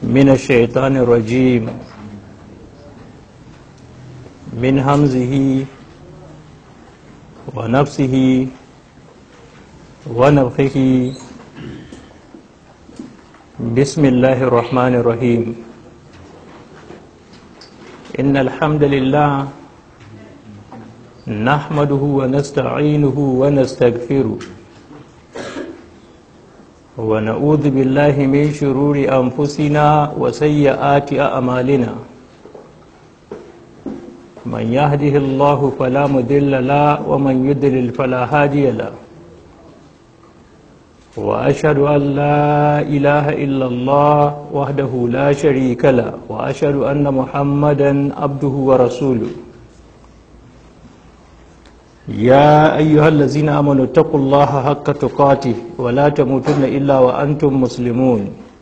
من الشيطان الرجيم من همزه ونفسه ونفخه بسم الله الرحمن الرحيم إن الحمد لله نحمده ونستعينه ونستغفره ونعوذ بالله من شرور أنفسنا وسيئات أعمالنا من يهده الله فلا مضل له ومن يضلل فلا هادي له وأشهد أن لا إله إلا الله وحده لا شريك له وأشهد أن محمدا عبده ورسوله يا أيها الذين آمنوا اتقوا الله حق تقاته ولا تموتن إلا وأنتم مسلمون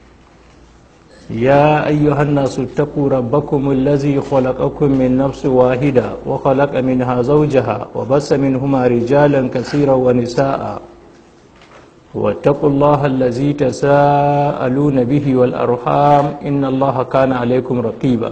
يا أيها الناس اتقوا ربكم الذي خلقكم من نفس واحدة وخلق منها زوجها وبس منهما رجالا كثيرا ونساء واتقوا الله الذي تساءلون به والأرحام إن الله كان عليكم رقيبا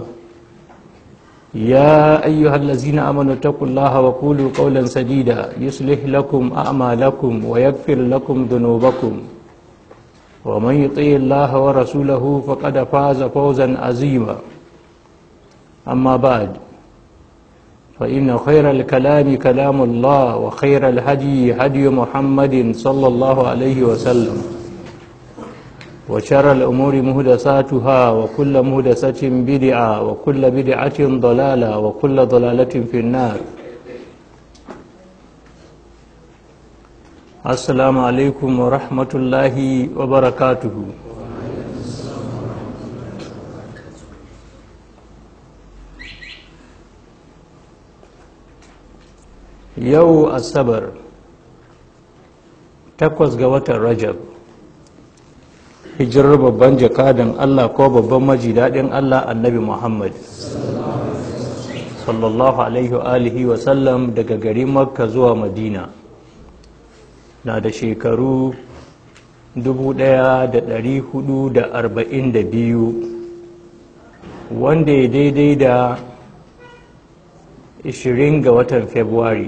يا أيها الذين آمنوا اتقوا الله وقولوا قولا سديدا يصلح لكم أعمالكم ويغفر لكم ذنوبكم ومن يطيع الله ورسوله فقد فاز فوزا عظيما أما بعد فإن خير الكلام كلام الله وخير الهدي هدي محمد صلى الله عليه وسلم وشر الأمور مهدساتها وكل مهدسة بدعة وكل بدعة ضلالة وكل ضلالة في النار السلام عليكم ورحمة الله وبركاته yau asabar takwas ga watan rajab hijirar babban jakadan allah ko babban maji daɗin allah annabi muhammad sallallahu alaihi alihi wasallam daga garin makka zuwa madina na da shekaru 1442 wanda ya daidai da 20 ga watan february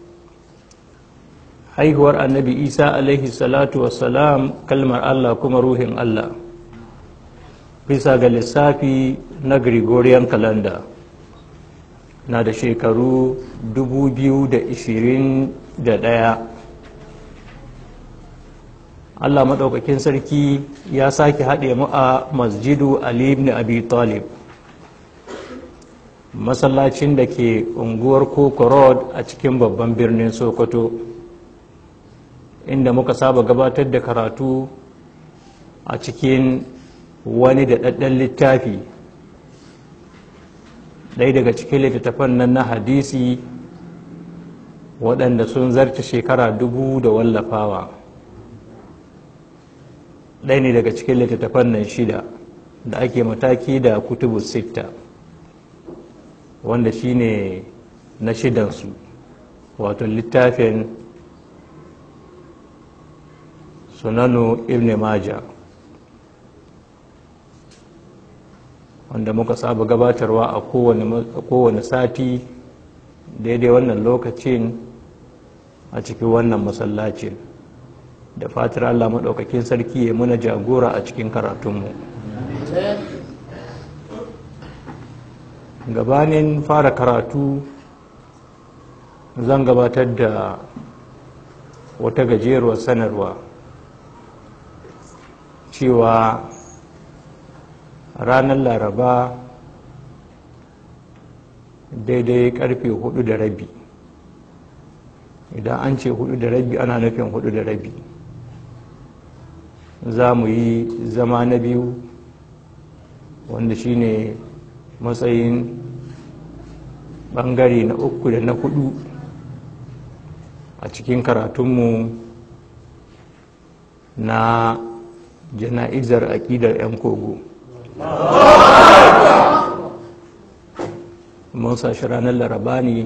haihuwar annabi isa alaihi salatu wassalam kalmar allah kuma ruhin allah bisa ga lissafi na gregorian calendar na da shekaru 2021 allah maɗaukakin sarki ya sake haɗe mu a masjidu ali ibn abi talib masallacin da ke unguwar koko road a cikin babban birnin sokoto inda muka saba gabatar da karatu a cikin wani da ɗaɗɗen littafi ɗaya daga cikin littattafan nan na hadisi waɗanda sun zarta shekara dubu da wallafawa ɗaya ne daga cikin littattafan nan shida da ake mataki da kutubu sitta wanda shine na shidansu wato littafin sunanu ibn maja wanda muka saba gabatarwa a kowane sati daidai wannan lokacin a cikin wannan masallacin da fatar allah maɗaukakin sarki ya muna jagora a cikin karatunmu gabanin fara karatu zan gabatar da wata gajeruwar sanarwa cewa ranar laraba daidai karfe hudu da rabi idan an ce hudu da rabi ana nufin hudu da rabi za mu yi zama na biyu wanda shine matsayin bangare na uku da na hudu a cikin karatunmu na jana'izar aƙidar 'yan kogo mun sashi ranar laraba ne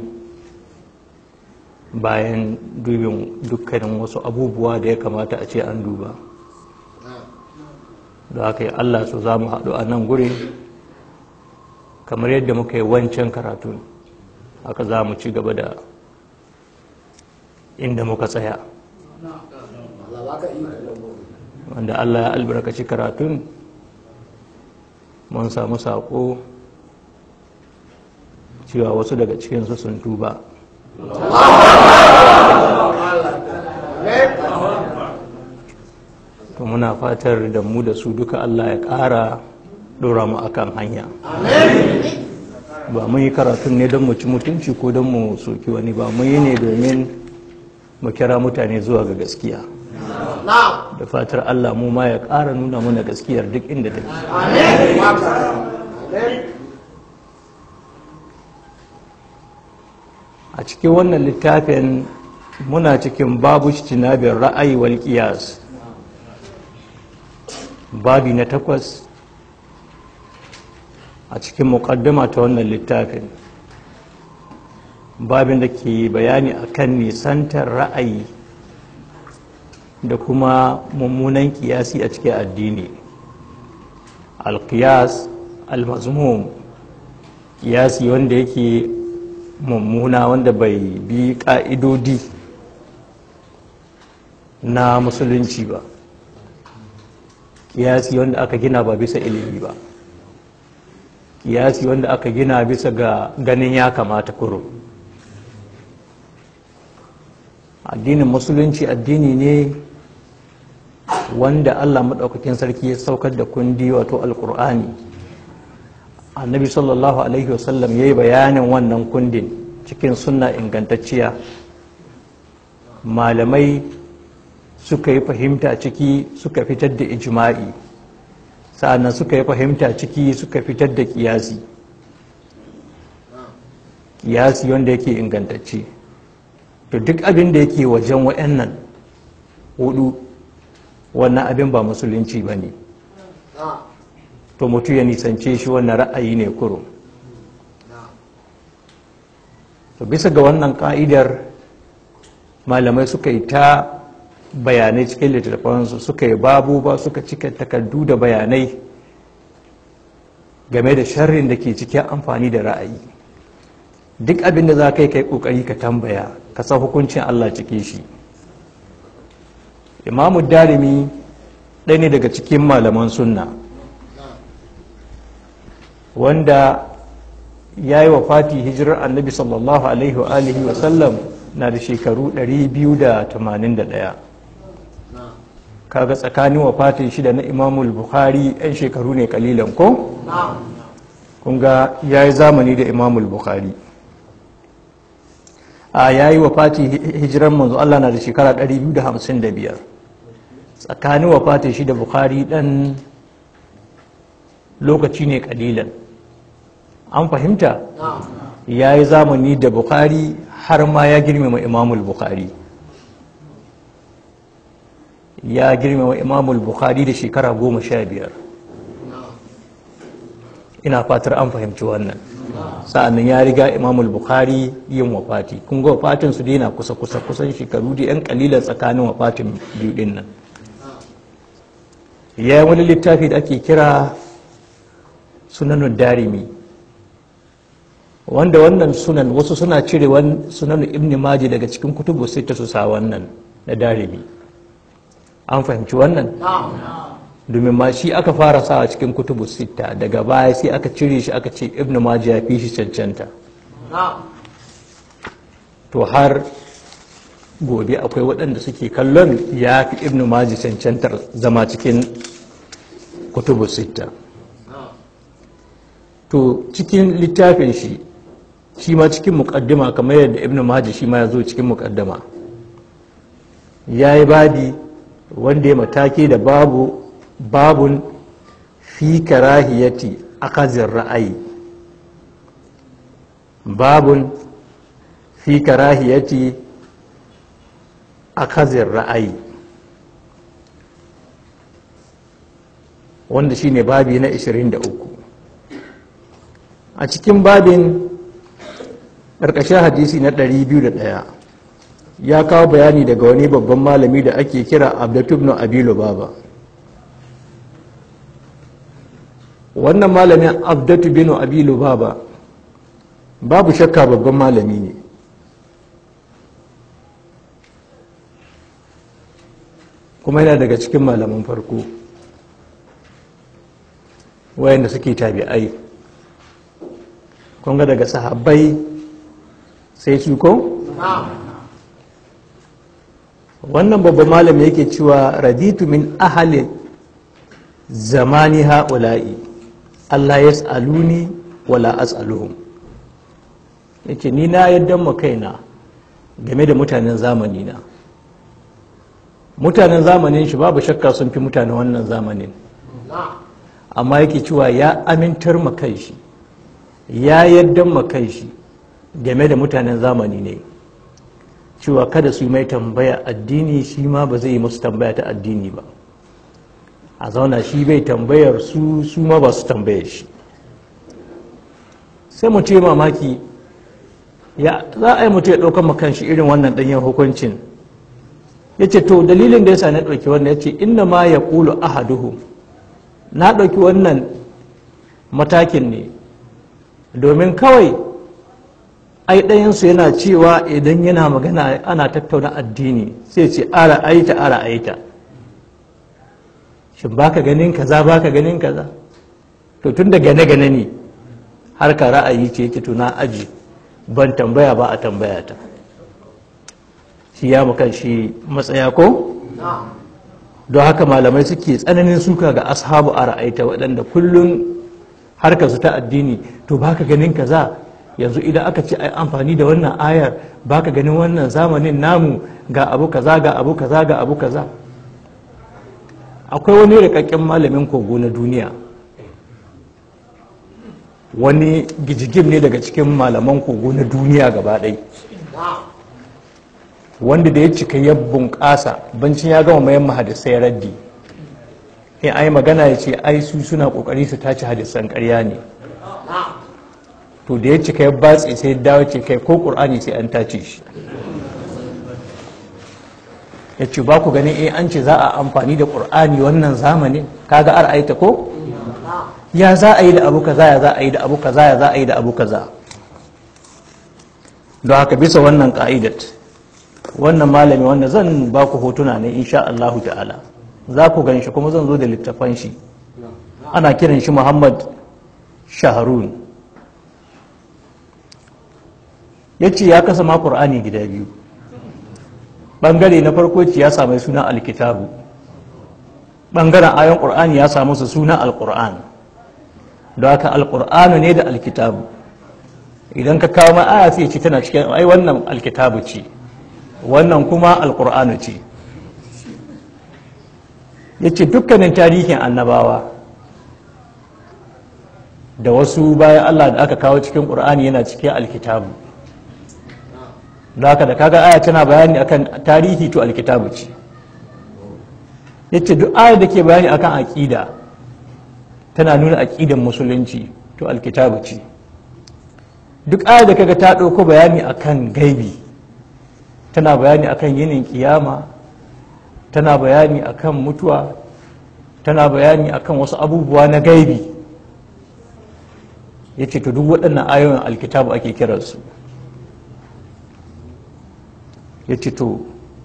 bayan dubin dukkanin wasu abubuwa da ya kamata a ce an duba da haka yi Allah su za mu haɗu a nan guri kamar yadda muka yi wancan karatu haka za mu ci gaba da inda muka tsaya wanda Allah ya albarkaci karatun mun samu saƙo cewa wasu daga cikinsu sun tuba to muna fatar da mu da su duka Allah ya ƙara ɗora mu akan hanya ba mun yi karatun ne don mu ci mutunci ko don mu soki wani ba mun yi ne domin mu kira mutane zuwa ga gaskiya da fatar Allah mu ma ya ƙara nuna mana gaskiyar duk inda take a cikin wannan littafin muna cikin babu cinabin ra'ayi wal qiyas babi na takwas a cikin muƙaddama ta wannan littafin babin da ke bayani akan nisantar ra'ayi da kuma mummunan kiyasi a cikin addini alkiyas almazmum kiyasi wanda yake mummuna wanda bai bi ƙa'idodi na musulunci ba kiyasi wanda aka gina ba bisa ilimi ba kiyasi wanda aka gina bisa ga ganin ya kamata kuro addinin musulunci addini ne wanda allah maɗaukakin sarki ya saukar da kundi wato alkur'ani annabi sallallahu alaihi wasallam ya yi bayanin wannan kundin cikin sunna ingantacciya malamai suka yi fahimta ciki suka fitar da ijma'i sa'annan suka yi fahimta ciki suka fitar da kiyasi kiyasi wanda yake ingantacce to duk abin da yake wajen wa'annan hudu wannan abin ba musulunci ba ne to mutu ya nisance shi wannan ra'ayi ne kurum to bisa ga wannan ka'idar malamai suka yi ta bayanai cikin littattafansu suka yi babu ba suka cika takardu da bayanai game da sharrin da ke cikin amfani da ra'ayi duk abin da za ka yi kai kokari ka tambaya ka san hukuncin Allah cike shi imamu darimi ɗaya ne daga cikin malaman sunna wanda ya yi wa fati hijirar annabi sallallahu alaihi wa alihi wa sallam na da shekaru 281 kaga tsakanin wafatin shida na imamul bukhari 'yan shekaru ne kalilan ko? kunga ya yi zamani da imamul bukhari a ya yi wafati hijirar manzo Allah na da shekara 255 tsakanin wafatin shida bukhari dan lokaci ne kalilan an fahimta ya yi zamani da bukhari har ma ya girmama imamul bukhari ya girmama imamul bukhari da shekara goma sha biyar ina fatar an fahimci wannan sa'annan ya riga imamul bukhari yin wafati kun ga wafatin su daina kusa kusa kusan shekaru da yan kalilan tsakanin wafatin biyu din nan ya yi wani littafi da ake kira sunanun darimi wanda wannan sunan wasu suna cire sunan ibn maji daga cikin kutubu sai ta su sa wannan na darimi an fahimci wannan domin ma shi aka fara sa a cikin kutubu sita daga baya sai aka cire shi aka ce ibn maji ya fi shi cancanta to har gobe akwai waɗanda suke kallon ya fi ibn maji cancantar zama cikin kutubu sita to cikin littafin shi shi ma cikin mukaddima kamar yadda ibn maji shi ma ya zo cikin mukaddima ya yi babi wanda ya mataki da babu babun fi karahiyati akazin ra'ayi babun fi karahiyati akazin ra'ayi wanda shine babi na 23 a cikin babin ƙarƙashin hadisi na 201 ya kawo bayani daga wani babban malami da ake kira abdatubnu abilu baba wannan malamin abdatu bin abi lubaba babu shakka babban malami ne kuma yana daga cikin malaman farko wayanda suke tabi'ai kun ga daga sahabbai sai su ko? wannan babban malami yake cewa raditu min ahali zamani ha'ula'i Allah ya tsaluni wala as'aluhum yake ni na yadda kaina game da mutanen zamani na mutanen zamanin shi babu shakka sun fi mutanen wannan zamanin amma yake cewa ya amintar kai shi ya yadda kai shi game da mutanen zamani ne cewa kada su yi mai tambaya addini shi ma ba zai yi musu tambaya ta addini ba a zauna shi bai tambayar su su ma ba su tambaye shi sai mu ce mamaki ya za a yi mutu ya ɗaukar makan shi irin wannan ɗanyen hukuncin ya ce to dalilin da ya sa na ɗauki wannan ya ce inna ma ya ƙulu ahaduhu na ɗauki wannan matakin ne domin kawai ai ɗayansu yana cewa idan yana magana ana tattauna addini sai ce ara aita ara aita shin baka ganin kaza baka ganin kaza to tun da gane gane ne har ka ra'ayi ce yake tuna aji ban tambaya ba a tambaya ta shi ya mukan shi matsaya ko don haka malamai suke tsananin suka ga ashabu a ra'aita waɗanda kullum harkar su ta addini to baka ganin kaza yanzu idan aka ce ai amfani da wannan ayar baka ganin wannan zamanin namu ga abu kaza ga abu kaza ga abu kaza akwai wani rikakken malamin kogo na duniya wani gijigim ne daga cikin malaman kogo na duniya gaba ɗai wanda da ya cika ya bunƙasa bancin ya gama mayan mahadisai raddi in ai magana ya ce ai su suna ƙoƙari su tace hadisan ƙarya ne to da ya cika ya batse sai ya dawo ce kai ko ƙur'ani sai an tace shi ya ce ba ku ganin eh an ce za a amfani da ƙur'ani wannan zamanin kaga ar'aita ko ya za a yi da abu kaza ya za a yi da abu kaza ya za a yi da abu kaza don haka bisa wannan ka'idat wannan malami wanda zan ba ku hotuna ne insha Allahu ta'ala za ku gan shi kuma zan zo da littafan shi ana kiran shi Muhammad Shaharun ya ce ya kasa ma Qur'ani gida biyu bangare na farko ce ya samu suna alkitabu bangaren ayon Qur'ani ya samu su suna alqur'an don haka alqur'anu ne da alkitabu idan ka kawo ma aya sai ce tana cikin ai wannan alkitabu ce wannan kuma alkur'anu ce ya ce dukkanin tarihin annabawa da wasu bayan allah da aka kawo cikin ƙur'ani yana cikin alkitabu da haka da kaga aya tana bayani akan tarihi to alkitabu ce ya ce duk aya da ke bayani akan aƙida tana nuna aƙidan musulunci to alkitabu ce duk aya da kaga ta ɗauko bayani akan gaibi tana bayani akan yinin kiyama tana bayani akan mutuwa tana bayani akan wasu abubuwa na gaibi ya ce to duk waɗannan ayoyin alkitabu ake kiransu ya ce to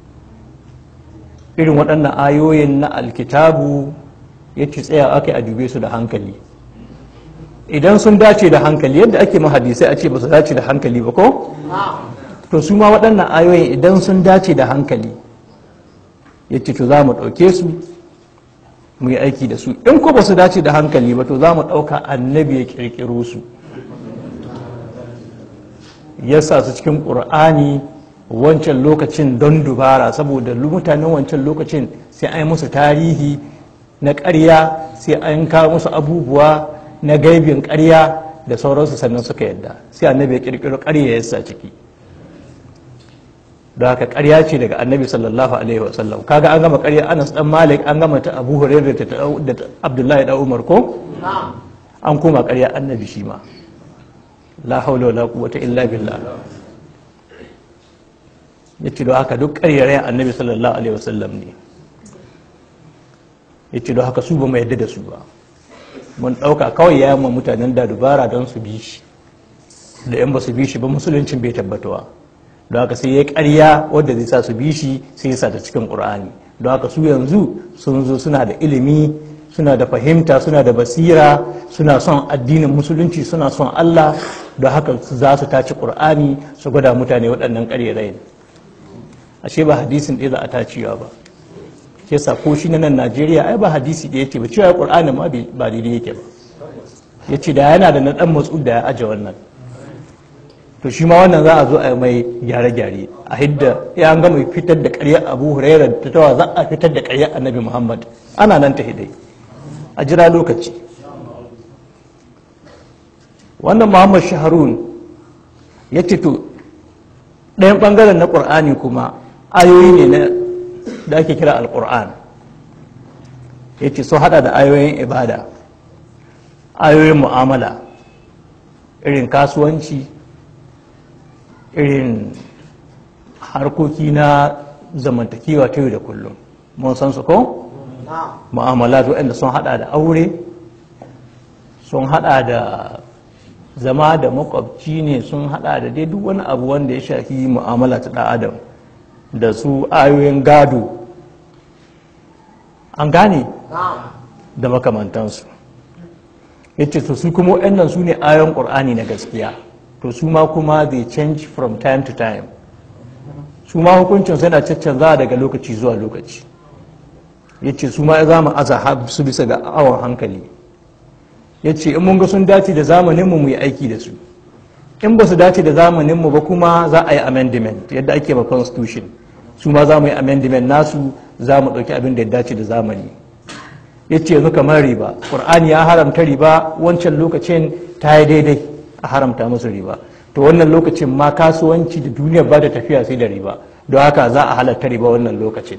irin waɗannan ayoyin na alkitabu ya ce tsaya aka a dube su da hankali idan sun dace da hankali yadda ake mahadisai a ce ba su dace da hankali ba ko? to su ma waɗannan ayoyin idan sun dace da hankali ya ce to za mu ɗauke su mu yi aiki da su in ko ba su dace da hankali ba to za mu ɗauka annabi ya ƙirƙiro su ya sa su cikin ƙur'ani wancan lokacin don dubara saboda mutanen wancan lokacin sai an yi musu tarihi na ƙarya sai an kawo musu abubuwa na gaibin ƙarya da sauransu sannan suka yadda sai annabi ya ƙirƙiro ƙarya ya sa ciki da haka ƙarya ce daga annabi sallallahu alaihi wasallam kaga an gama ƙarya anas dan malik an gama ta abu hurairah da abdullahi da umar ko an koma ƙarya annabi shi ma la haula wala quwwata illa billah yace da haka duk ƙaryarayen annabi sallallahu alaihi wasallam ne yace da haka su ba mu yadda da su ba mun ɗauka kawai ya yamma mutanen da dubara don su bi shi da yan ba su bi shi ba musuluncin bai tabbatuwa don haka sai ya karya wadda zai sa su bi shi sai ya sa ta cikin ƙur'ani don haka su yanzu sun zo suna da ilimi suna da fahimta suna da basira suna son addinin musulunci suna son Allah don haka za su taci ƙur'ani su gwada mutane waɗannan ƙarerayin ashe ba hadisin ɗaya za a tacewa ba ke sa ko shi na nan Najeriya ai ba hadisi ɗaya ce ba cewa ƙur'ani ma ba daidai yake ba ya ce da yana da na ɗan matsu da ya aje wannan to shi ma wannan za a zo a mai gyare-gyare a hidda ya an gama fitar da ƙaryar abu huraira da tawa za a fitar da ƙaryar annabi muhammad ana nan ta hidai a jira lokaci wannan muhammad shaharun ya ce to ɗayan ɓangaren na ƙur'ani kuma ayoyi ne da ake kira alƙur'an ya ce sun haɗa da ayoyin ibada ayoyin mu'amala irin kasuwanci irin harkoki na zamantakewa ta yau da kullum mun san su ko? mu'amalat waɗanda sun hada da aure sun hada da zama da makwabci ne sun hada da dai duk wani abu wanda ya shafi mu'amala ta ɗan adam da su ayoyin gado an gane da makamantansu ya ce su kuma waɗannan su ne ayon ƙur'ani na gaskiya to su ma kuma they change from time to time su ma hukuncin suna caccanza daga lokaci zuwa lokaci ya ce su ma za mu aza su bisa ga awon hankali ya ce in mun ga sun dace da zamaninmu mu yi aiki da su in ba su dace da zamaninmu ba kuma za a yi amendment yadda ake ma constitution su ma za mu yi amendment nasu za mu ɗauki abin da ya dace da zamani ya ce yanzu kamar riba ƙur'ani ya haramta riba wancan lokacin ta yi daidai a haramta musu riba to wannan lokacin ma kasuwanci da duniya ba da tafiya sai da riba don haka za a halatta riba wannan lokacin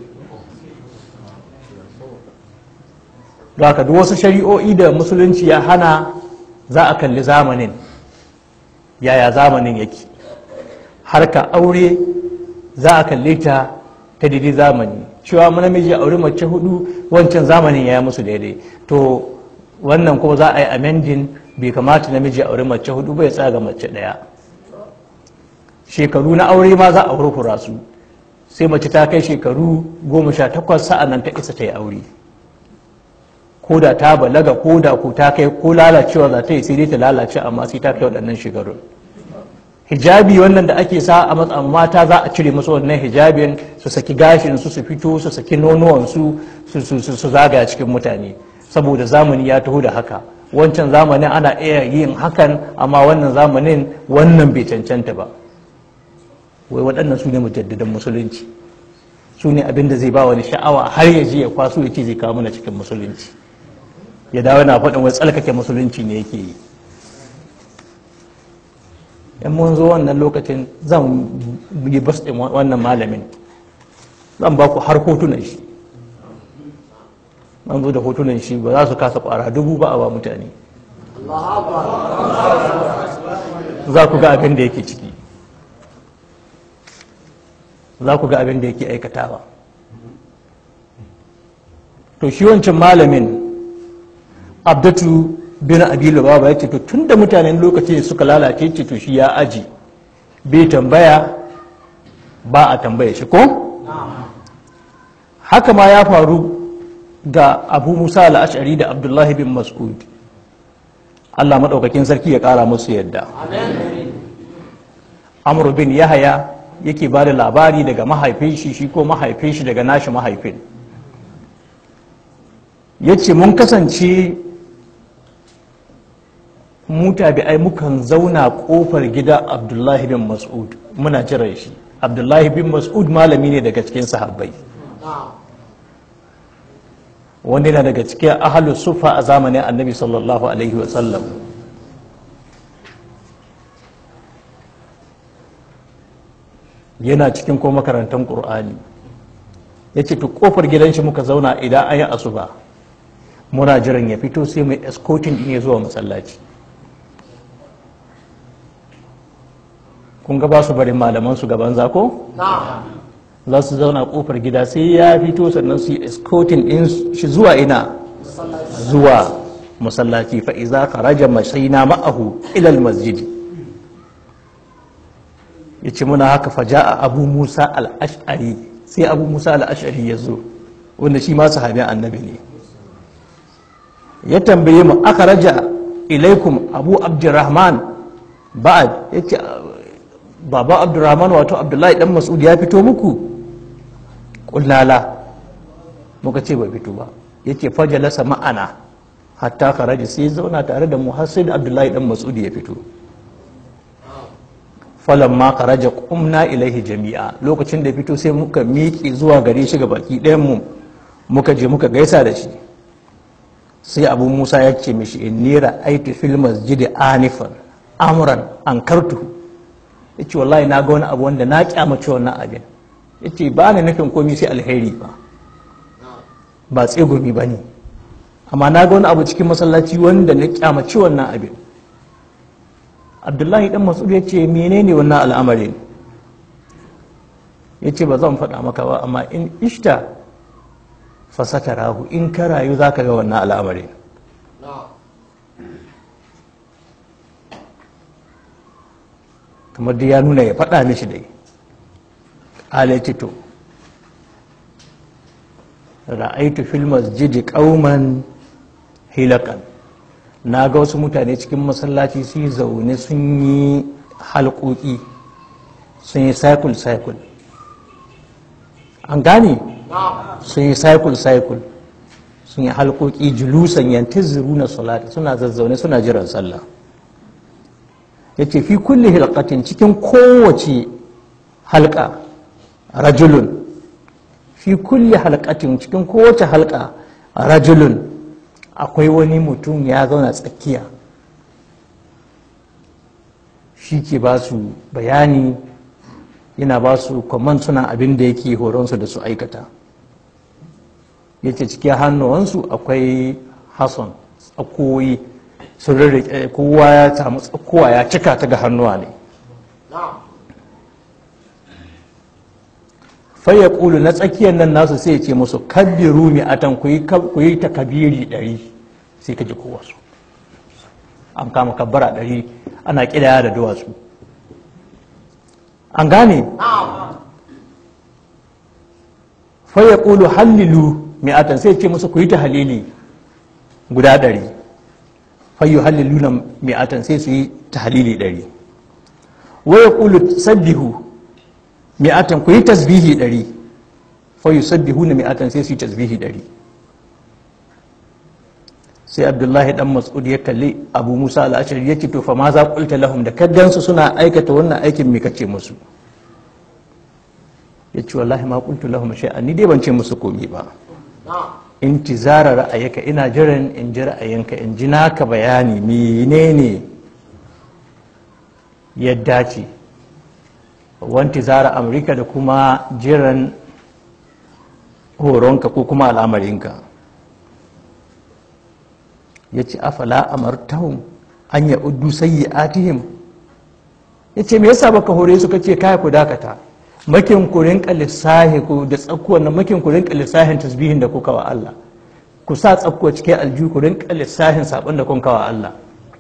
don haka duk wasu shari'o'i da musulunci ya hana za a kalli zamanin yaya zamanin yake harka aure za a kalli ta ta daidai zamani cewa namiji aure mace hudu wancan zamanin ya yi musu daidai to wannan kuma za a yi amending bai kamata namiji aure mace hudu bai tsaga mace daya shekaru na aure ma za a hurhura su sai mace ta kai shekaru goma sha takwas sa'an nan ta isa ta yi aure ko da ta balaga ko da ko ta kai ko lalacewa za ta yi sai dai ta lalace amma sai ta kai waɗannan shekarun hijabi wannan da ake sa a matsayin mata za a cire musu wannan hijabin su saki gashin su su fito su saki nonuwan su su zagaya cikin mutane saboda zamani ya taho da haka wancan zamanin ana iya yin hakan amma wannan zamanin wannan bai cancanta ba wai waɗannan su ne mujaddadan musulunci su ne abin da zai ba wani sha'awa har ya je ya kwaso ya ce zai kawo mana cikin musulunci ya dawo na faɗin wai tsalkake musulunci ne yake yi in mun zo wannan lokacin zan yi bas ɗin wannan malamin zan ba ku har hotunan shi an zo da hotunan shi ba za su kasa kwara dubu ba a ba mutane za ku ga abin da yake ciki za ku ga abin da yake aikatawa to shi wancan malamin abdatu bin abilu baba ya ce to tun da mutanen lokacin suka lalace ce to shi ya aji bai tambaya ba a tambaya shi ko haka ma ya faru ga abu musa al'ashari da abdullahi bin mas'ud allah maɗaukakin sarki ya ƙara musu yadda amur bin yahaya yake ba da labari daga mahaifin shi shi ko mahaifin shi daga nashi mahaifin ya ce mun kasance muta bi ai mukan zauna ƙofar gida abdullahi bin mas'ud muna jiran shi abdullahi bin mas'ud malami ne daga cikin sahabbai wanda yana daga cikin ahalus sufa a zamanin annabi sallallahu alaihi wasallam yana cikin ko makarantar ƙur'ani ya ce kofar gidan shi muka zauna idan an yi asuba muna jiran ya fito sai mai escorting din ya zuwa masallaci kun ga ba su bari malaman su gaban zako? za su zauna kofar gida sai ya fito sannan su yi escorting din shi zuwa ina zuwa masallaci fa iza kharaja mashaina ma'ahu ila almasjid yace muna haka fa ja'a abu musa al-ash'ari sai abu musa al-ash'ari ya zo wanda shi ma sahabin annabi ne ya tambaye mu aka raja ilaikum abu abdurrahman ba'ad yace baba abdurrahman wato abdullahi dan mas'ud ya fito muku kullala muka ce bai fito ba yace fajalasa ma'ana hatta kharaja sai zauna tare da mu har sai da abdullahi dan mas'ud ya fito falan ma kharaja qumna ilaihi jami'a lokacin da fito sai muka miƙe zuwa gare shi ga baki ɗayan mu muka je muka gaisa da shi sai abu musa ya ce mishi inni ra'aitu fil masjidi anifan amran ankartu yace wallahi na ga wani abu wanda na kyamace wannan abin yace ba ni nufin komai sai alheri ba ba tsegumi ba ne amma na ga wani abu cikin masallaci wanda na kyamace wannan abin abdullahi dan mas'ud ya ce menene wannan al'amarin ya ce ba zan faɗa maka ba amma in ishta fasata rahu in ka rayu za ka ga wannan al'amarin kamar da ya nuna ya faɗa mishi dai alaiti to ra'aitu fil masjidi qauman hilakan na ga wasu mutane cikin masallaci su yi zaune sun yi halƙoƙi sun yi cycle cycle an gane sun yi cycle cycle sun yi halƙoƙi julusan yantaziru na salati suna zazzaune suna jiran sallah ya ce fi kulle hilkatin cikin kowace halka rajulun fi kulle halkatin cikin kowace halka rajulun akwai wani mutum ya zauna tsakiya shi ke ba su bayani yana ba su kwaman suna abin da yake horonsu da su aikata ya ce cikin hannuwansu akwai hasson tsakoyi sun rarrake kowa ya samu tsakowa ya cika ta ga hannuwa ne faya ƙulu na tsakiyar nan nasu sai ce musu kabbiru mi atan ku yi ta kabiri ɗari sai ka ji kowa su an kama kabbara ɗari ana ƙidaya da duwatsu an gane faya ƙulu hallilu mi atan sai ce musu ku yi ta halili guda ɗari fayu hallilu na mi atan sai su yi ta halili ɗari waya ƙulu sabbihu mi'atan ku yi tasbihi ɗari fa yusabbihu na mi'atan sai su yi tasbihi ɗari sai abdullahi dan mas'ud ya kalli abu musa al'ashari ya ce to fa ma za qulta lahum da kaddansu suna aikata wannan aikin me kace musu ya ce wallahi ma qultu lahum shay'an ni dai ban ce musu komi ba intizara ra'ayaka ina jiran in ji ra'ayinka in ji naka bayani menene ya dace wanti zara amurka da kuma jiran horonka ko kuma al'amarinka ya ce afala amartahum an ya uddu sayi atihim ya ce me yasa baka hore su kace kaya ku dakata makin ku rinka lissahi ku da tsakuwan nan makin ku rinka lissahin tasbihin da kuka wa Allah ku sa tsakuwa cikin aljihu ku rinka lissahin sabon da kun kawa Allah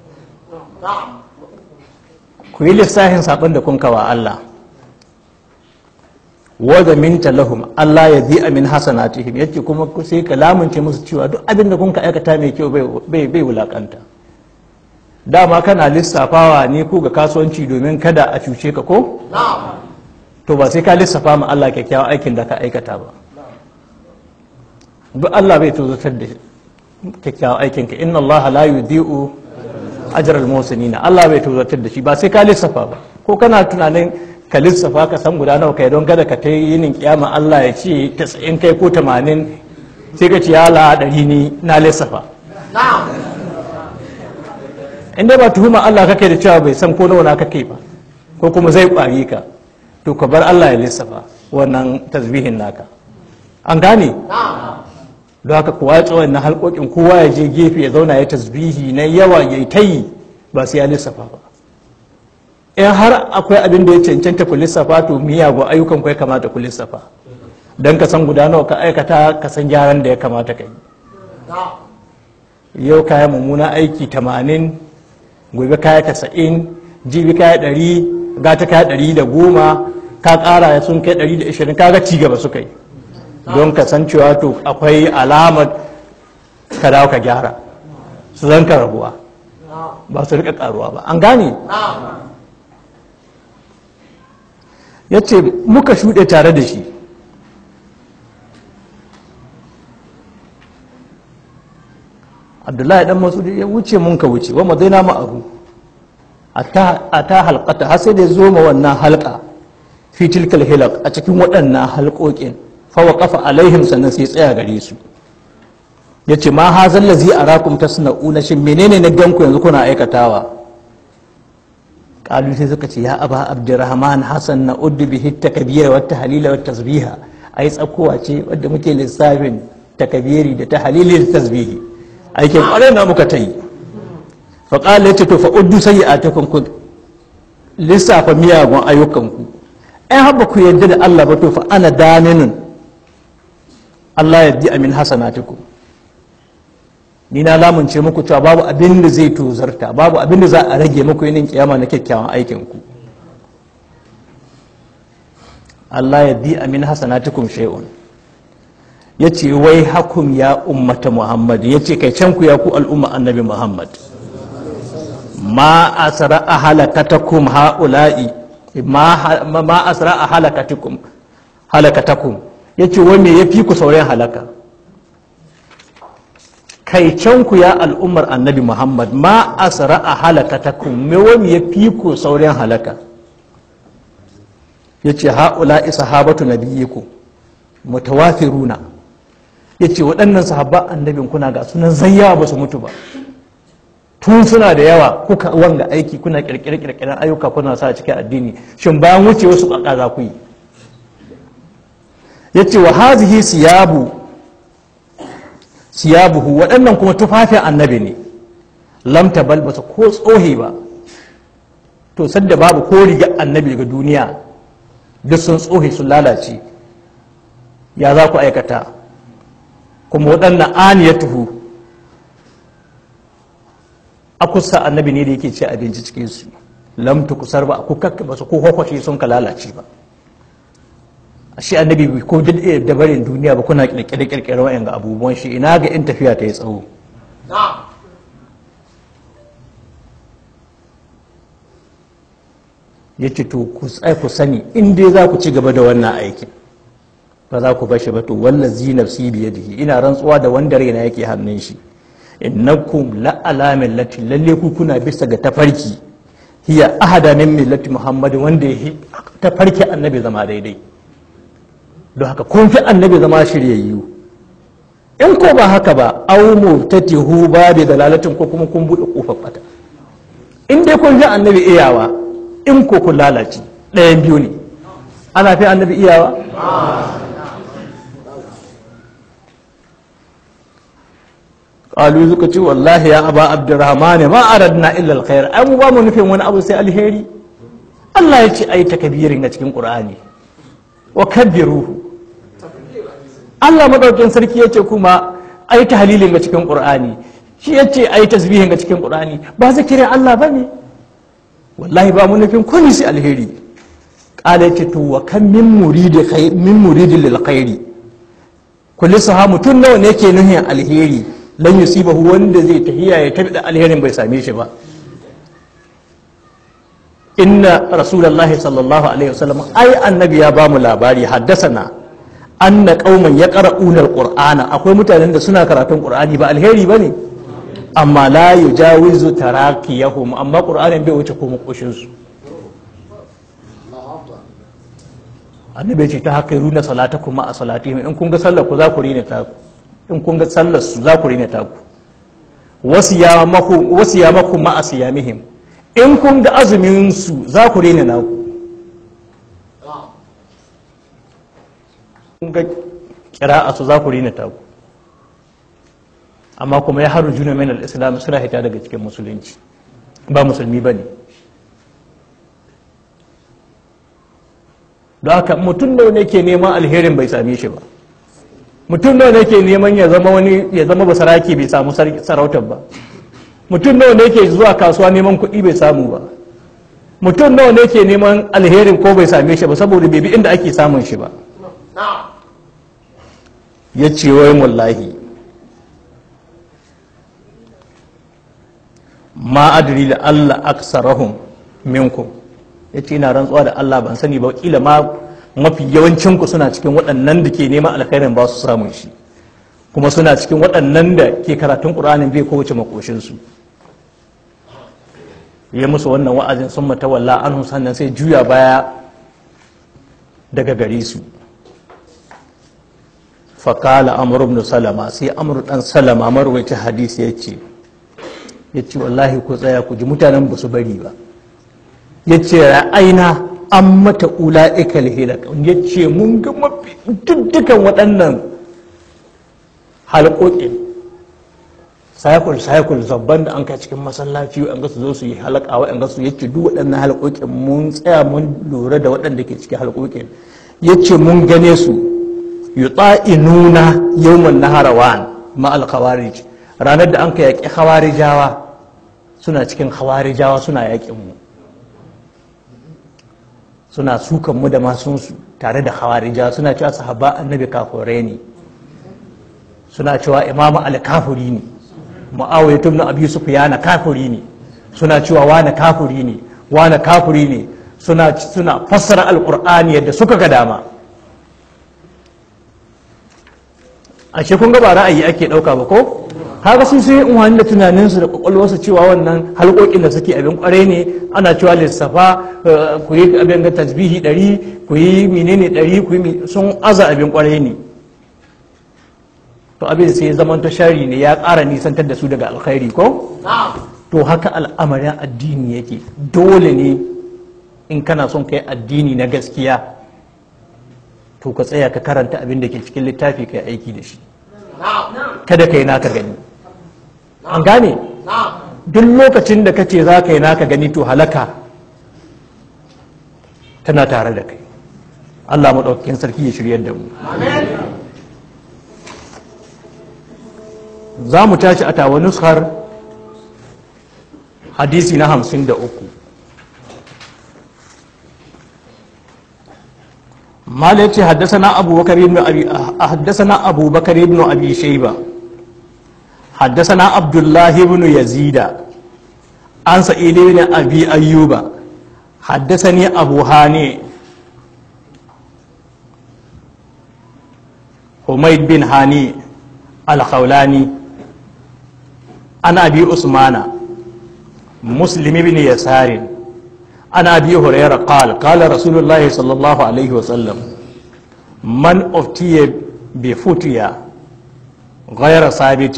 ku yi lissahin sabon da kun kawa Allah wadda minta lahum Allah ya zi amin hasanatihim yace kuma sai ka lamunce musu cewa duk abin da kun ka aikata mai kyau bai bai wulakanta dama kana lissafawa ne ko ga kasuwanci domin kada a cuce ka ko to ba sai ka lissafa ma Allah kyakkyawan aikin da ka aikata ba duk Allah bai tozatar da kyakkyawan aikin ka inna Allah la yudhi'u ajral muhsinina Allah bai tozatar da shi ba sai ka lissafa ba ko kana tunanin ka lissafa ka san guda nawa kai don kada ka ta yinin kiyama Allah ya ce 90 kai ko 80 sai ka ce ya la ɗari ni na lissafa in dai ba tuhuma Allah kake da cewa bai san ko nawa na kake ba ko kuma zai ƙwari ka to ka bar Allah ya lissafa wannan tasbihin naka an gane don haka kowa ya tsawon na halƙoƙin kowa ya je gefe ya zauna ya tasbihi na yawa ya ta yi ba sai ya lissafa ba in har akwai abin da ya cancanta ku lissafa to miyagun ayyukan ku ya kamata ku lissafa don ka san guda nawa ka aikata ka san gyaran da ya kamata ka yi yau kaya mummuna aiki 80 gobe kaya 90 jibi kaya 100 gata kaya 110 ka kara sun kai 120 kaga ci gaba suka yi don ka san cewa to akwai alamar ka dawo ka gyara su zan ka rabuwa ba su rika karuwa ba an gane ya ce muka shuɗe tare da shi abdullahi dan masu ya wuce mun ka wuce wa madaina ma'ahu a ta halkata har sai da zo ma wannan halka fi tilkal hilak a cikin waɗannan halƙoƙin fawa kafa alaihim sannan sai tsaya gare su ya ce ma ha zalla zai a rakum ta suna'una shi menene na ganku yanzu kuna aikatawa ƙalu sai suka ce ya aba abdurrahman hasan na uddu bihi takabira wa tahlila wa tasbiha ai tsakowa ce wadda muke lissafin takabiri da tahlili da tasbihi aikin ƙwarai na muka ta yi fa qala ya ce to fa uddu sayyi'atukum ku lissafa miyagun ayyukanku ai haba ku yarda da Allah ba to fa ana daminun Allah ya bi amin hasanatukum ni na lamunce muku cewa babu abin da zai tozarta babu abin da za a rage muku yinin kiyama na kyakkyawan aikin ku Allah ya bi amin hasanatukum shay'un yace wai hakum ya ummata Muhammad yace kai can ku ya ku al'umma annabi Muhammad ma asra ahalakatakum haula'i ma ma asra ahalakatikum halakatakum yace wai me yafi ku sauran halaka kai can ku ya al'ummar annabi Muhammad ma asra ahalakatakum me wani yafi ku sauran halaka yace haula'i sahabatu nabiyikum mutawafiruna yace waɗannan sahabba annabin kuna ga sunan zayyawa ba su mutu ba tun suna da yawa kuka wanga aiki kuna kirkire-kirkiren ayyuka kuna sa cikin addini shin bayan wuce wasu ƙaƙa za ku yi ya ce wa hazihi siyabu siyabuhu waɗannan kuma tufafin annabi ne lamta bal ba su ko tsohe ba to sadda babu ko riga annabi daga duniya duk sun tsohe sun lalace ya za ku aikata kuma waɗannan aniyatuhu akusa annabi ne da yake ce abinci cikin su lam kusar ba ku kakka ba su ko kwakwashe sun ka lalace ba shi annabi bai ko da barin duniya ba kuna kirkire kirkire wa'yan ga abubuwan shi ina ga in tafiya ta yi tsawo ya ce to ku tsai ku sani in dai za ku ci gaba da wannan aikin ba za ku bashi ba to wallazi nafsi biyadihi ina rantsuwa da wanda raina yake hannun shi innakum la ala millati lalle ku kuna bisa ga tafarki hiya ahada min millati muhammad wanda ya tafarki annabi zama daidai don haka kun fi annabi zama shiryayyu in ko ba haka ba aw mutatihu ba da dalalatin ko kuma kun bude kofar bata in dai kun fi annabi iyawa in ko kun lalace ɗayan biyu ne ana fi annabi iyawa qalu suka ce wallahi ya aba abdurrahman ma aradna illa alkhair ai mu ba mu nufin wani abu sai alheri Allah ya ce ai takbirin a cikin qur'ani wa kabbiruhu Allah madaukin sarki ya ce kuma ai tahlilin a cikin qur'ani shi ya ce ai tasbihin a cikin qur'ani ba zikirin Allah bane wallahi ba mu nufin komai sai alheri qala ya ce to wa kam min muridi khair min muridi lil khairi kulli sahamu tun nawa ne ke nuhin alheri lan yusibahu wanda zai tahiya ya tabi da alherin bai same shi ba inna rasulullahi sallallahu alaihi wasallam ai annabi ya bamu labari haddasana anna qauman yaqra'una alqur'ana akwai mutanen da suna karatun qur'ani ba alheri bane amma la yujawizu tarakiyahum amma qur'anin bai wuce ko makoshin su annabi ce ta haka runa salatakum ma a salatihim in kun ga sallar ku za ku rina ta ku in kun ga sallar su za ku rina taku wasu ya maku ma'a siyamihim in kun ga azumin su za ku rina naku kun ga kira'a su za ku rina taku amma kuma ya haru juna min al-islam suna hita daga cikin musulunci ba musulmi ba ne don haka mutum da ne ke neman alherin bai same shi ba mutum nawa ne ke neman ya zama wani ya zama basaraki bai samu sarautar ba mutum nawa ne ke zuwa kasuwa neman kuɗi bai samu ba mutum nawa ne ke neman alherin ko bai same shi ba saboda bai bi inda ake samun shi ba ya ce wai mullahi ma adri da Allah aksarahum minkum ya ce ina rantsuwa da Allah ban sani ba kila ma mafi yawancinku suna cikin waɗannan da ke neman alkhairin ba su samun shi kuma suna cikin waɗannan da ke karatun ƙur'anin bai kowace makoshinsu ya musu wannan wa'azin sun matawalla an sannan sai juya baya daga gare su fakala amur ibn salama sai amur dan salama marwaci hadisi ya ce ya ce wallahi ku tsaya ku ji mutanen ba su bari ba ya ce ra'aina an mata ula'ikal hilak ya ce mun ga mafi dukkan waɗannan halƙoƙin sayakul sayakul zabban da an kai cikin masallaci an ga su zo su yi halaka wa ga su yace duk waɗannan halƙoƙin mun tsaya mun lura da waɗanda ke cikin halƙoƙin yace mun gane su yuta'inuna yawman naharawan ma al khawarij ranar da an kai yaƙi khawarijawa suna cikin khawarijawa suna yaƙin mu suna sukan mu da masunsu tare da khawarijawa suna cewa sahaba annabi kafirai ne suna cewa imamu al-kafiri ne mu'awiyah ibn abi sufyan kafiri ne suna cewa wani kafiri ne wani kafiri ne suna suna fassara alqur'ani yadda suka ga dama ashe kun ga ba ra'ayi ake dauka ba ko haka sun sai in da tunaninsu da kwakwalwarsu cewa wannan halƙoƙin da suke abin kwarai ne ana cewa lissafa ku yi abin ga tasbihi ɗari ku yi menene ɗari ku yi sun aza abin kwarai ne to abin sai ya zama shari ne ya ƙara nisantar da su daga alkhairi ko to haka al'amarin addini yake dole ne in kana son ka yi addini na gaskiya to ka tsaya ka karanta abin da ke cikin littafi ka yi aiki da shi kada ka yi naka gani an gane duk lokacin da ka ce za ka yi naka gani to halaka tana tare da kai allah maɗaukakin sarki ya shiryar da mu za mu tashi a tawa nuskar hadisi na hamsin da uku mala ce haddasana abubakar ibn abi haddasana abubakar ibn abi shayba haddasana abdullah ibn yazida an sa'id ibn abi ayyuba haddasani abu hani humayd bin hani al-khawlani an abi usmana muslim ibn yasarin عن ابي هريره قال قال رسول الله صلى الله عليه وسلم من افتي بفتيا غير ثابت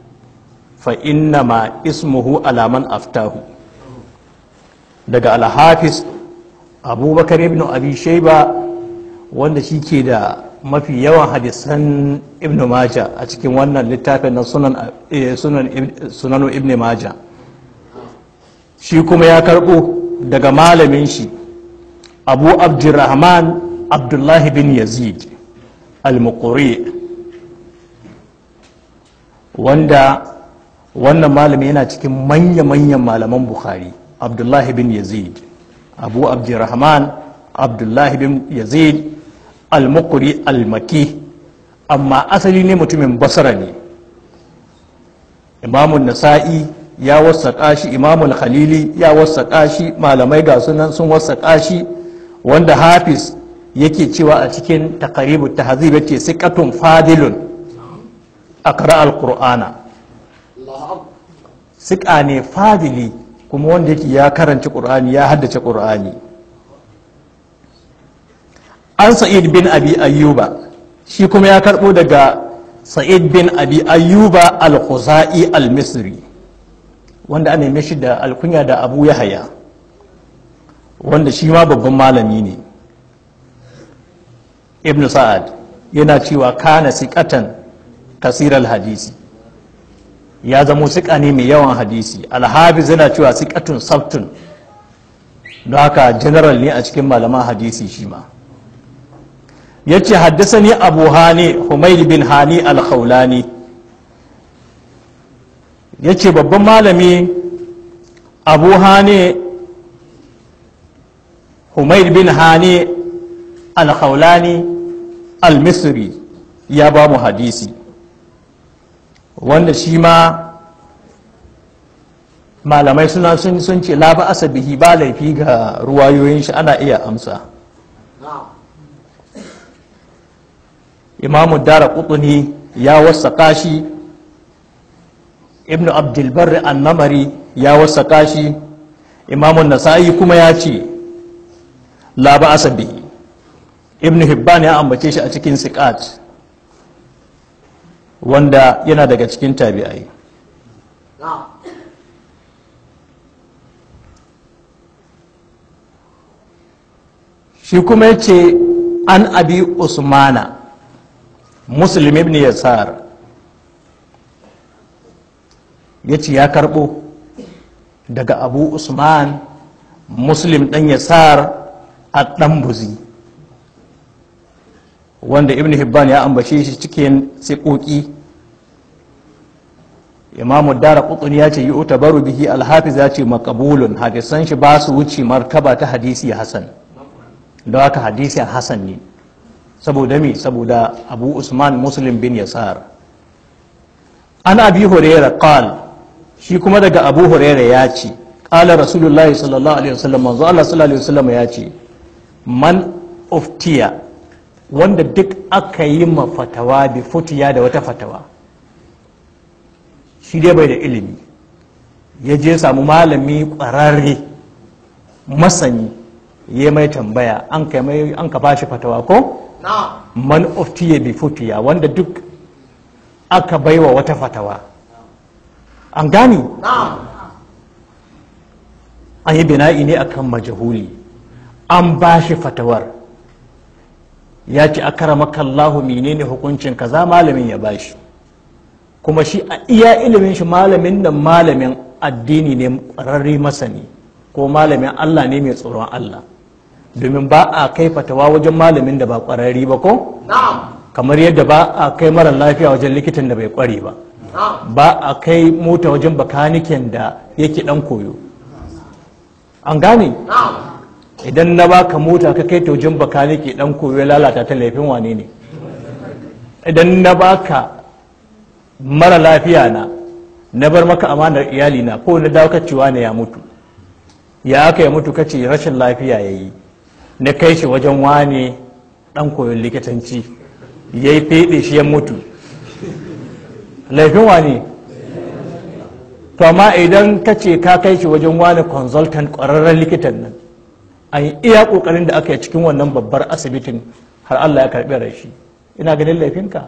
فانما اسمه على من افتاه daga alhafiz abubakar ibn abi shaiba wanda shi ke da mafi yawan hadisan ibn maja a cikin wannan littafin na sunan ibn maja shi kuma ya karbo daga malamin shi abu abdurrahman abdullahi bin yazid al-muquri wanda wannan malami yana cikin manya-manyan malaman bukhari abdullahi bin yazid abu abdurrahman abdullahi bin yazid al-muquri al-maki amma asali ne mutumin basra ne imamun nasa'i ya wasaƙa shi imamul khalili ya wasaƙa shi malamai ga sunan sun wasaƙa shi wanda hafiz yake cewa a cikin takaribu tahzib yace siqatun fadilun aqra alqur'ana siƙa ne fadili kuma wanda yake ya karanci qur'ani ya haddace qur'ani an sa'id bin abi ayyuba shi kuma ya karbo daga sa'id bin abi ayyuba al-khuzai al-misri wanda ana yi shi da alkunya da abu ya haya wanda shi ma babban malami ne ibn sa'ad yana cewa kana siƙatan kasirar hadisi ya zamo siƙa ne mai yawan hadisi alhafiz yana cewa siƙatun sabtun don haka general ne a cikin malaman hadisi shi ma ya ce haddasa ni abu hani humaid bin hani al-khawlani ya ce babban malami abu hani humaid bin hani al-khawlani al-misri ya ba mu hadisi wanda shi ma malamai suna sun sun ce la ba asabihi ba laifi ga ruwayoyin shi ana iya amsa imamu dara kutuni ya wasaka shi ibnu abdulbar annamari ya wasaka shi imamun nasa'i kuma ya ce la ba asabihi ibnu hibban ya ambace shi a cikin siqat wanda yana daga cikin tabi'ai shi kuma ya ce an abi usmana muslim ibn yasar ya ce ya karbo daga abu usman muslim dan yasar a dan buzi wanda ibn hibban ya ambace shi cikin sikoki imamu dara kutsun ya ce yi utabaru bihi alhafiz ya ce makabulun hadisan shi ba su wuce martaba ta hadisi hasan don haka hadisi hasan ne saboda me saboda abu usman muslim bin yasar an abi huraira qal shi kuma daga abu huraira ya ce qala rasulullahi sallallahu alaihi wasallam manzo Allah sallallahu alaihi wasallam ya ce man uftiya wanda duk aka yi ma fatawa bi futiya da wata fatawa shi dai bai da ilimi ya je samu malami ƙwararre masani ya mai tambaya an ka mai an ka bashi fatawa ko man uftiya bi futiya wanda duk aka baiwa wata fatawa an gani an yi bina'i ne akan majahuli an bashi fatawar ya ce a karamaka Allahu menene hukuncin kaza malamin ya bashi kuma shi a iya ilimin shi malamin nan malamin addini ne ƙwararre masani ko malamin Allah ne mai tsoron Allah domin ba a kai fatawa wajen malamin da ba ƙwararre ba ko kamar yadda ba a kai mara lafiya wajen likitan da bai ƙware ba ba a kai mota wajen bakaniken da yake dan koyo an gane idan na baka mota ka kai ta wajen bakanike dan koyo ya lalata ta laifin wane ne idan na baka mara lafiya na na bar maka amanar iyali na ko na dawo cewa ne ya mutu ya aka ya mutu kace rashin lafiya ya yi na kai shi wajen wane dan koyon likitanci ya yi feɗe shi ya mutu laifin wane to amma idan ka ce ka kai shi wajen wani consultant ƙwararren likitan nan an yi iya ƙoƙarin da aka yi cikin wannan babbar asibitin har Allah ya karɓi rashi ina ganin laifinka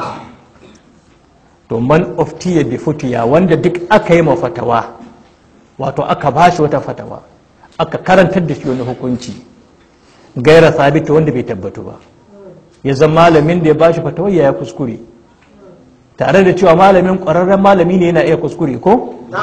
to man of tiya bi futiya wanda duk aka yi fatawa wato aka ba shi wata fatawa aka karantar da shi wani hukunci gaira sabita wanda bai tabbatu ba ya zama malamin da ya ba shi fatawa ya kuskure tare da cewa malamin ƙwararren malami ne yana iya kuskure ko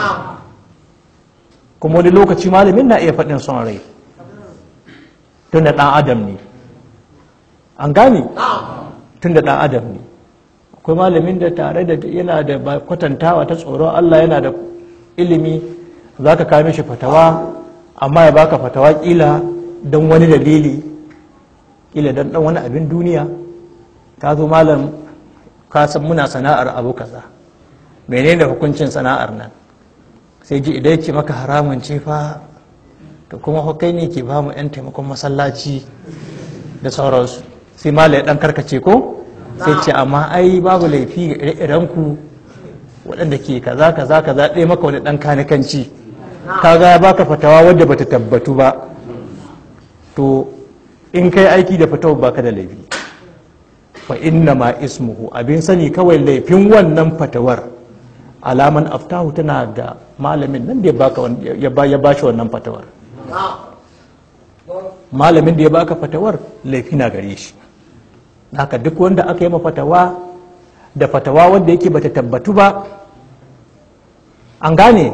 kuma wani lokaci malamin na iya faɗin son rai tun da ɗan adam ne an gane tun da ɗan adam ne akwai malamin da tare da yana da kwatantawa ta tsoron Allah yana da ilimi za ka kame shi fatawa amma ya baka fatawa kila don wani dalili kila don dan wani abin duniya ka zo malam ka san muna sana'ar abu kaza menene hukuncin sana'ar nan sai ji idan ce maka haramun ce fa to kuma hukai ne ke ba mu 'yan taimakon masallaci da sauransu sai malam ya dan karkace ko sai ce amma ai babu laifi ga ire ku waɗanda ke kaza kaza kaza ɗaya maka wani ɗan kanikanci kaga ya baka fatawa wadda bata tabbatu ba to in kai aiki da fatawa baka da laifi fa inna ma ismuhu abin sani kawai laifin wannan fatawar alaman aftahu tana da malamin nan da ya bashi wannan fatawar malamin da ya baka fatawar laifi na gare shi haka duk wanda aka yi fatawa da fatawa wanda yake bata tabbatu ba an gane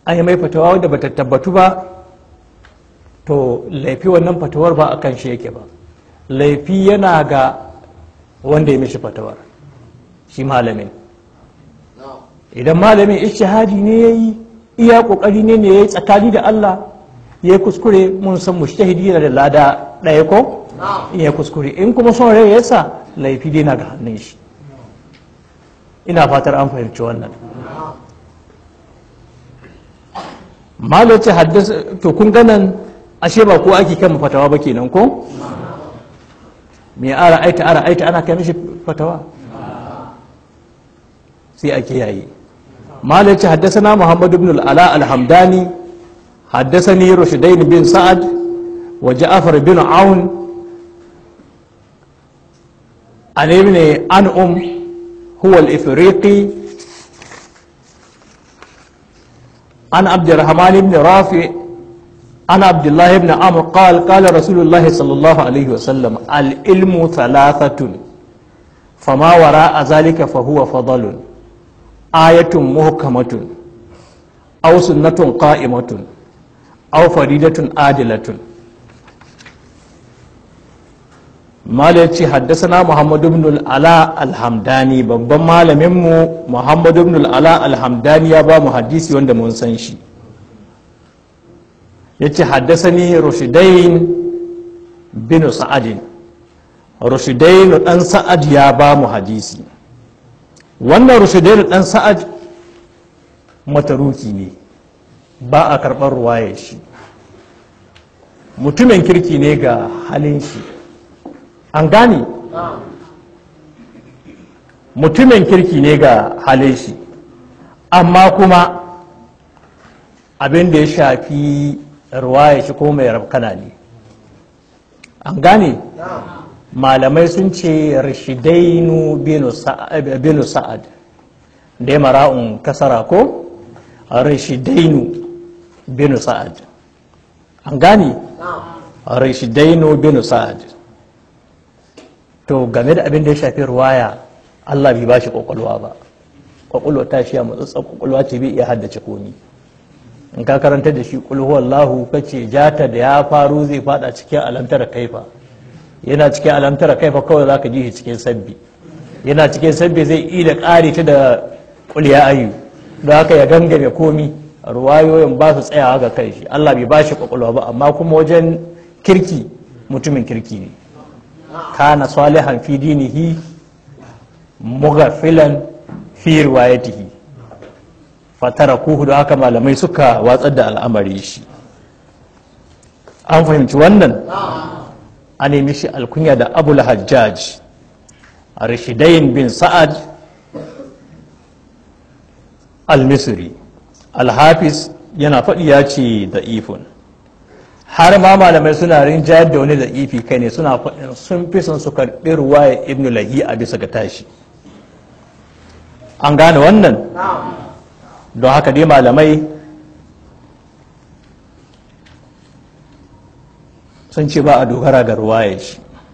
an yi mai fatawa wadda bata tabbatu ba to laifi wannan fatawar ba a kan shi yake ba laifi yana ga wanda ya mishi fatawar shi malamin idan malamin ishihadi ne ya yi iya kokari ne ne ya yi tsakani da Allah ya yi kuskure mun san mushtahidi yana da lada ɗaya ko in ya kuskure in kuma son rai ya sa laifi dai na ga hannun shi ina fatar an fahimci wannan malo ce haddasa to kun ganan ashe ba ko ake kan fatawa ba kenan ko me ara aita ara aita ana kai mishi fatawa sai ake yayi malo ce haddasa muhammad ibn al-ala al-hamdani حدثني رشدين بن سعد وجعفر بن عون عن ابن أنعم هو الإفريقي عن عبد الرحمن بن رافع عن عبد الله بن عمرو قال قال رسول الله صلى الله عليه وسلم العلم ثلاثة فما وراء ذلك فهو فضل آية محكمة أو سنة قائمة أو فريدة عادلة mala ce haddasana muhammadu ibn al'ala alhamdani babban malaminmu muhammadu ibn al'ala alhamdani ya ba mu hadisi wanda mun san shi ya ce haddasani rushidain bin sa'adin rushidain dan sa'ad ya ba mu hadisi wannan rushidain dan sa'ad mataruki ne ba a karɓar ruwaye shi mutumin kirki ne ga halin shi an gane mutumin kirki ne ga halin shi amma kuma abin da ya shafi ruwaya shi ko mai rafkana ne an gane malamai sun ce rashidainu binu sa'ad da ya mara'un kasara ko rashidainu binu sa'ad an gane rashidainu binu sa'ad to game da abin da ya shafi ruwaya Allah bai bashi kwakwalwa ba kwakwalwa ta shi a matsatsan kwakwalwa ce bai iya haddace komi in ka karanta da shi kulhu Allahu kace jata da ya faru zai fada cikin alamtara kaifa yana cikin alamtara kaifa kawai zaka ji shi cikin sabbi yana cikin sabbi zai yi da ƙari ta da kulya ayu don haka ya gangame komi ruwayoyin ba su tsayawa ga kai shi Allah bai bashi kwakwalwa ba amma kuma wajen kirki mutumin kirki ne kana salihan fi dinihi mughafilan fi riwayatihi fatarakuhu da haka malamai suka watsar da al'amari shi an fahimci wannan a nemi shi alkunya da abul hajjaj rashidain bin sa'ad al-misri al-hafiz yana faɗi ya ce da ifun har ma malamai suna rinjayar da wani da ifi kai ne suna faɗin sun fi son su karɓi ruwaya ibn lahi a bisa ga tashi an gane wannan don haka dai malamai sun ce ba a dogara ga ruwaya shi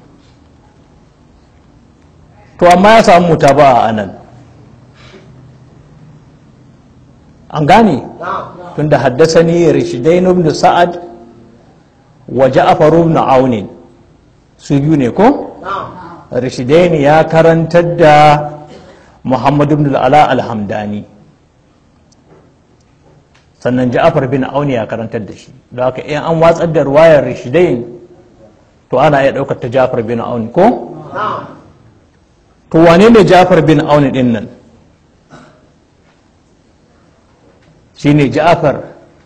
to amma ya samu muta ba a anan an gane tun da haddasa ni rishidain ibn sa'ad wa ja'far ibn aun su biyu ne ko rishidain ya karantar da muhammad ibn ala alhamdani sannan ja'far bin aun ya karantar da shi da haka in an watsar da ruwayar rishidain to ana iya ɗaukar ta ja'far bin aun ko to wane ne ja'far bin aun din nan shine ja'far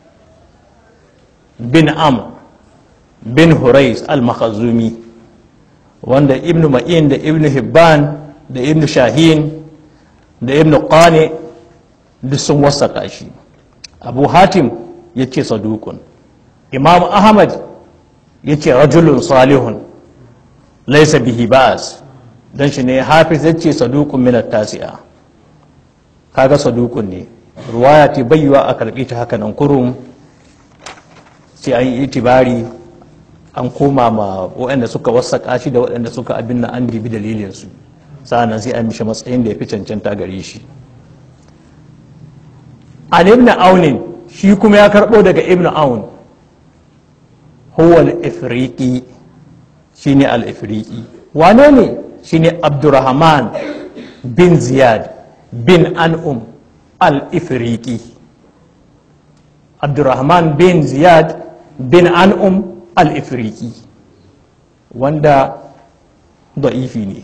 bin amr bin hurais al-makhazumi wanda ibnu ma'in da ibnu hibban da ibnu shahin da ibnu qani duk sun wasaka shi abu hatim ya ce sadukun imam ahmad ya ce rajulun salihun laisa bihi ba'as don shi ne hafiz ya ce sadukun minar tasi'a kaga sadukun ne ruwaya ce bayyuwa a karɓi ta haka nan kurum sai an yi itibari an koma ma waɗanda suka wasaƙa shi da waɗanda suka abin na an dibi dalilinsu sa'annan sai an mishi matsayin da ya fi cancanta gare shi an ibn aunin shi kuma ya karɓo daga ibn aun huwa al-ifriqi shine al-ifriqi wane ne shine abdurrahman bin ziyad bin an'um al-ifriqi abdurrahman bin ziyad bin an'um al-ifriqi wanda da'ifi ne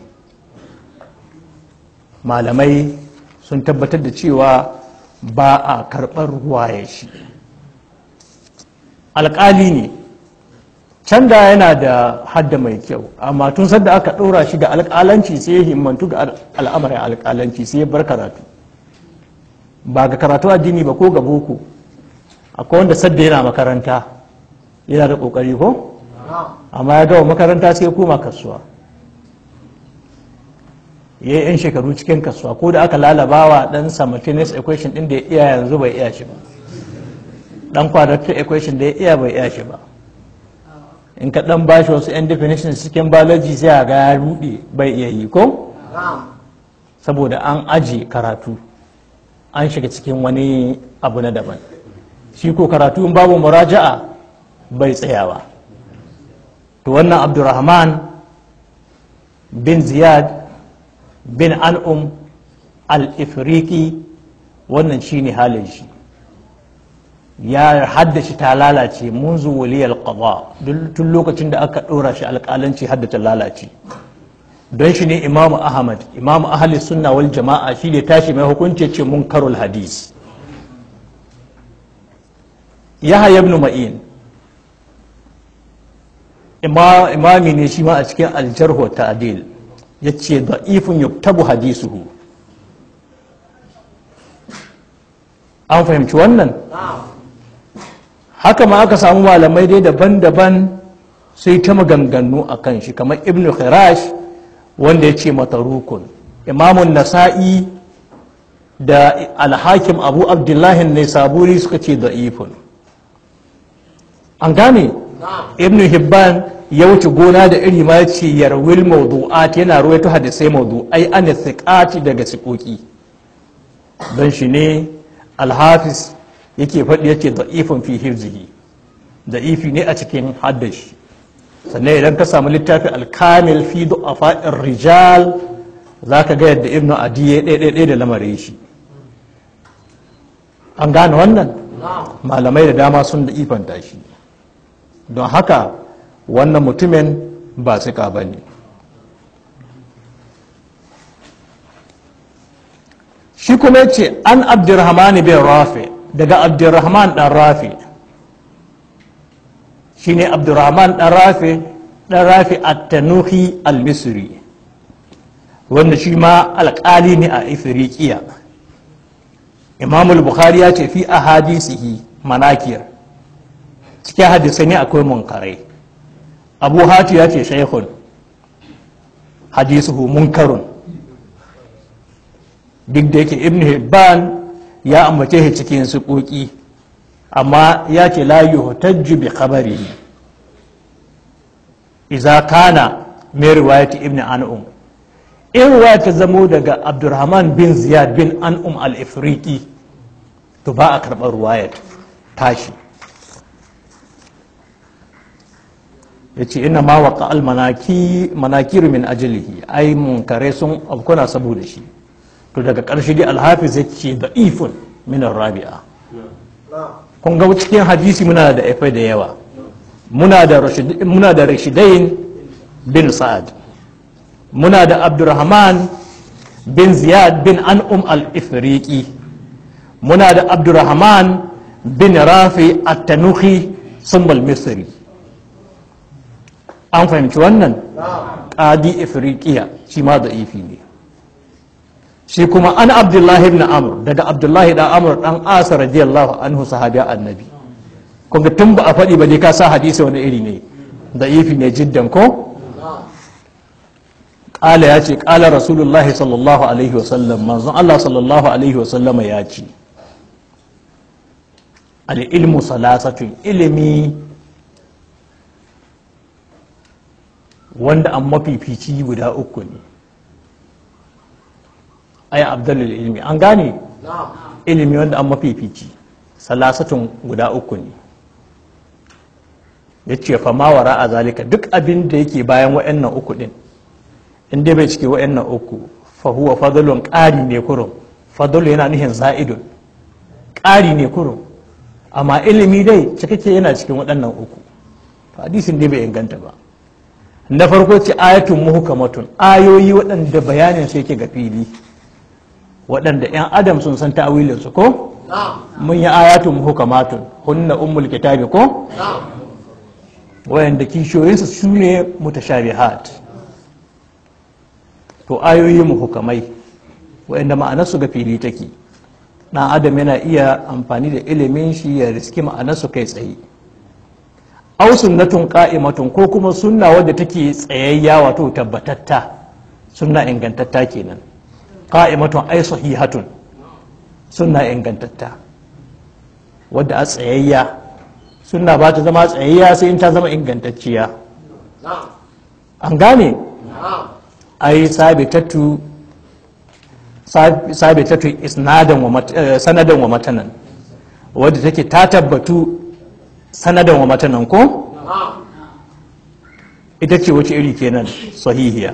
malamai sun tabbatar da cewa ba a karɓar ruwaya shi alƙali ne can da yana da hadda mai kyau amma tun sadda aka ɗora shi ga alƙalanci sai ya himmantu ga al'amarin alƙalanci sai ya bar karatu ba ga karatu addini ba ko ga boko akwai wanda sadda yana makaranta yana da ƙoƙari ko amma ya gawa makaranta sai ya koma kasuwa ya yi 'yan shekaru cikin kasuwa ko da aka lalabawa ɗan simultaneous equation ɗin da ya iya yanzu bai iya shi ba ɗan quadratic equation da ya iya bai iya shi ba in ka ɗan bashi wasu 'yan definitions cikin biology sai a ga ya ruɗe bai iya yi ko saboda an aji karatu an shiga cikin wani abu na daban shi ko karatu in babu muraja'a bai tsayawa to wannan abdurrahman bin ziyad bin an'um al-ifriqi wannan shine halin shi ya haddace ta lalace munzu waliyal qada tun lokacin da aka dora shi alƙalanci haddace lalace don shi ne imam ahmad imam ahli sunna wal jama'a shi ne tashi mai hukunci ce munkarul hadis yahya ibn ma'in imami ne shi ma a cikin aljarhu ta'dil ya ce da'ifun yuktabu hadisuhu an fahimci wannan haka ma aka samu malamai dai daban-daban sai ta maganganu a kan shi kamar ibn khirash wanda ya ce matarukun imamun nasa'i da alhakim abu abdullahi ne saburi suka ce da'ifun an gane ibn hibban ya wuce gona da iri ma ce yarwil mawdu'at yana ruwaito hadisai mawdu'ai an thiqati daga sikoki don shi ne alhafiz yake faɗi yake da'ifin fi hirzihi da'ifi ne a cikin haddashi sannan idan ka samu littafin alkamil fi du'afa'ir rijal za ka ga yadda ibnu adi ya ɗaiɗaiɗai da lamarin shi an gane wannan malamai da dama sun da'ifanta shi don haka wannan mutumin ba suka ba ne shi kuma ce an abdurrahman bin rafi daga abdurrahman dan rafi shi ne abdurrahman dan rafi dan rafi at-tanuhi al-misri wanda shi ma alƙali ne a ifirikiya imamul bukhari ya ce fi a hadisihi manakir cikin hadisai ne akwai munkarai abu hatu ya ce shaikhun hadisuhu munkarun duk da yake ibn hibban ya ambace shi cikin suƙoƙi amma ya ce la yuhtajju bi khabarihi idza kana mai riwayati ibn an'um in riwaya ta zamo daga abdurrahman bin ziyad bin an'um al-ifriqi to ba a karɓar riwayat tashi ya ce ina ma waka almanakiru min ajilihi ai munkare sun abkuna saboda shi to daga ƙarshe dai alhafiz ya ce da ifun minar rabi'a kun ga cikin hadisi muna da efai da yawa muna da rashidain bin sa'ad muna da abdurrahman bin ziyad bin an'um al-ifriqi muna da abdurrahman bin rafi at-tanuhi sumbal misri an fahimci wannan ƙadi ifriqiya shi ma da ifi ne shi kuma an abdullahi ibn amr daga abdullahi dan amr dan asa radiyallahu anhu sahabi annabi kuma tun ba a faɗi ba dai ka sa hadisi wani iri ne da ifi ne jiddan ko ƙala ya ce ƙala rasulullahi sallallahu alaihi wasallam manzon allah sallallahu alaihi wasallama ya ce al-ilmu salasatun ilimi wanda an mafifici guda uku ne ai abdullal ilmi an gane ilimi wanda an mafifici salasatun guda uku ne ya ce fama wara a zalika duk abin da yake bayan wa'annan uku din in dai bai cike wa'annan uku fahuwa fadlun ƙari ne kurum fadlu yana nuhin za'idun ƙari ne kurum amma ilimi dai cikakke yana cikin waɗannan uku hadisin dai bai inganta ba na farko ce ayatun muhukamatun ayoyi waɗanda bayanin su yake ga fili waɗanda 'yan adam sun san ta'awilin su ko mun yi ayatun muhukamatun hunna ummul kitabi ko wayanda kishiyoyinsu su ne mutashabihat to ayoyi muhukamai wayanda ma'anarsu ga fili take ɗan adam yana iya amfani da ilimin shi ya riski ma'anarsu kai tsaye aw sunnatun qa'imatun ko kuma sunna wadda take tsayayya wato tabbatatta sunna ingantatta kenan qa'imatun ay sahihatun sunna ingantatta wadda a tsayayya sunna ba ta zama tsayayya sai in ta zama ingantacciya an gane ai sabitatu sabitatu isnadan wa sanadan wa matanan wadda take ta tabbatu sanadan wa matanan ko ita ce wace iri kenan sahihiya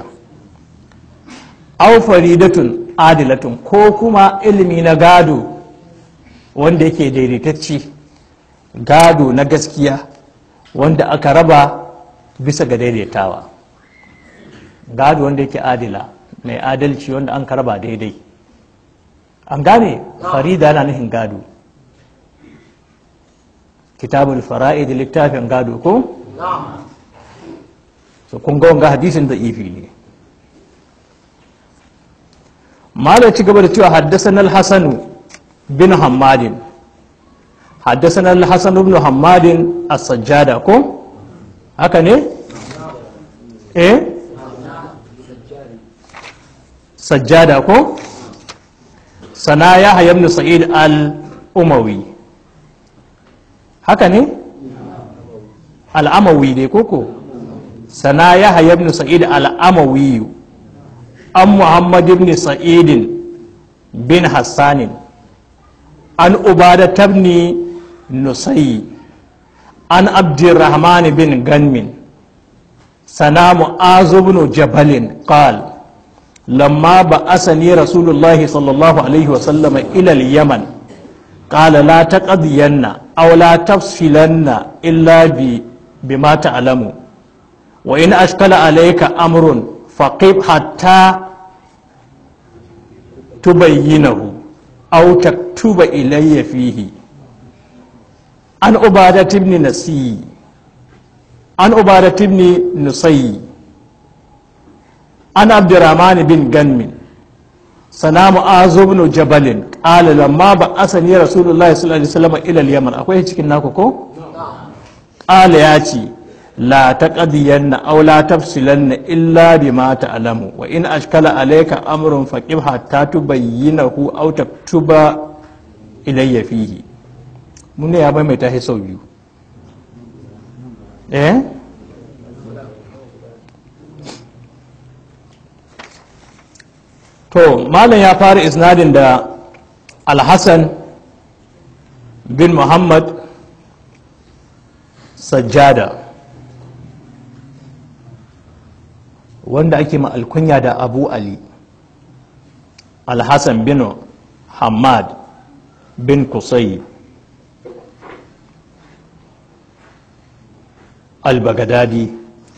aw faridatun adilatun ko kuma ilimi na gado wanda yake daidaitacci gado na gaskiya wanda aka raba bisa ga daidaitawa gado wanda yake adila mai adalci wanda an raba daidai an gane farida na nufin gado kitabul fara'id littafin gado ko so kun ga wanga hadisin da ifi ne mala ci gaba da cewa haddasan al-hasan bin hammadin haddasan al-hasan ibn hammadin as-sajjada ko haka ne eh sajjada ko sana ya ibn sa'id al-umawi haka ne al'amawi dai koko sana ya ibn sa'id al'amawi an muhammad ibn sa'idin bin hassanin an ubada tabni nusayi an abdurrahman bin ganmin sana mu'azu ibn jabalin qal لما بعثني رسول الله صلى الله عليه وسلم إلى اليمن قال لا تقضين أو لا تفصلن إلا بما تعلم وإن أشكل عليك أمر فقب حتى تبينه أو تكتب إلي فيه عن عبادة بن نسي عن عبادة بن نصي عن عبد الرحمن بن غنم sana mu'azu ibn jabalin qala lamma ba'athani rasulullahi sallallahu alaihi wasallam ila al-yaman akwai cikin naku ko qala ya ce la taqdiyanna aw la tafsilanna illa bima ta'lamu wa in ashkala alayka amrun faqib hatta tubayyinahu aw taktuba ilayya fihi mun ne ya bai mai tahi sau biyu eh to malam ya fara isnadin da alhassan bin muhammad sajjada wanda ake ma alkunya da abu ali alhassan bin hamad bin kusai al-bagadadi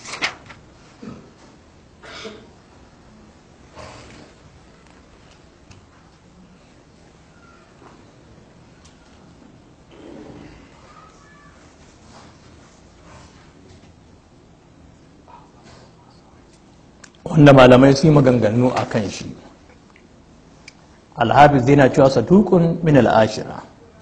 wanda malamai su yi maganganu a kan shi alhafiz yana cewa satukun min al'ashira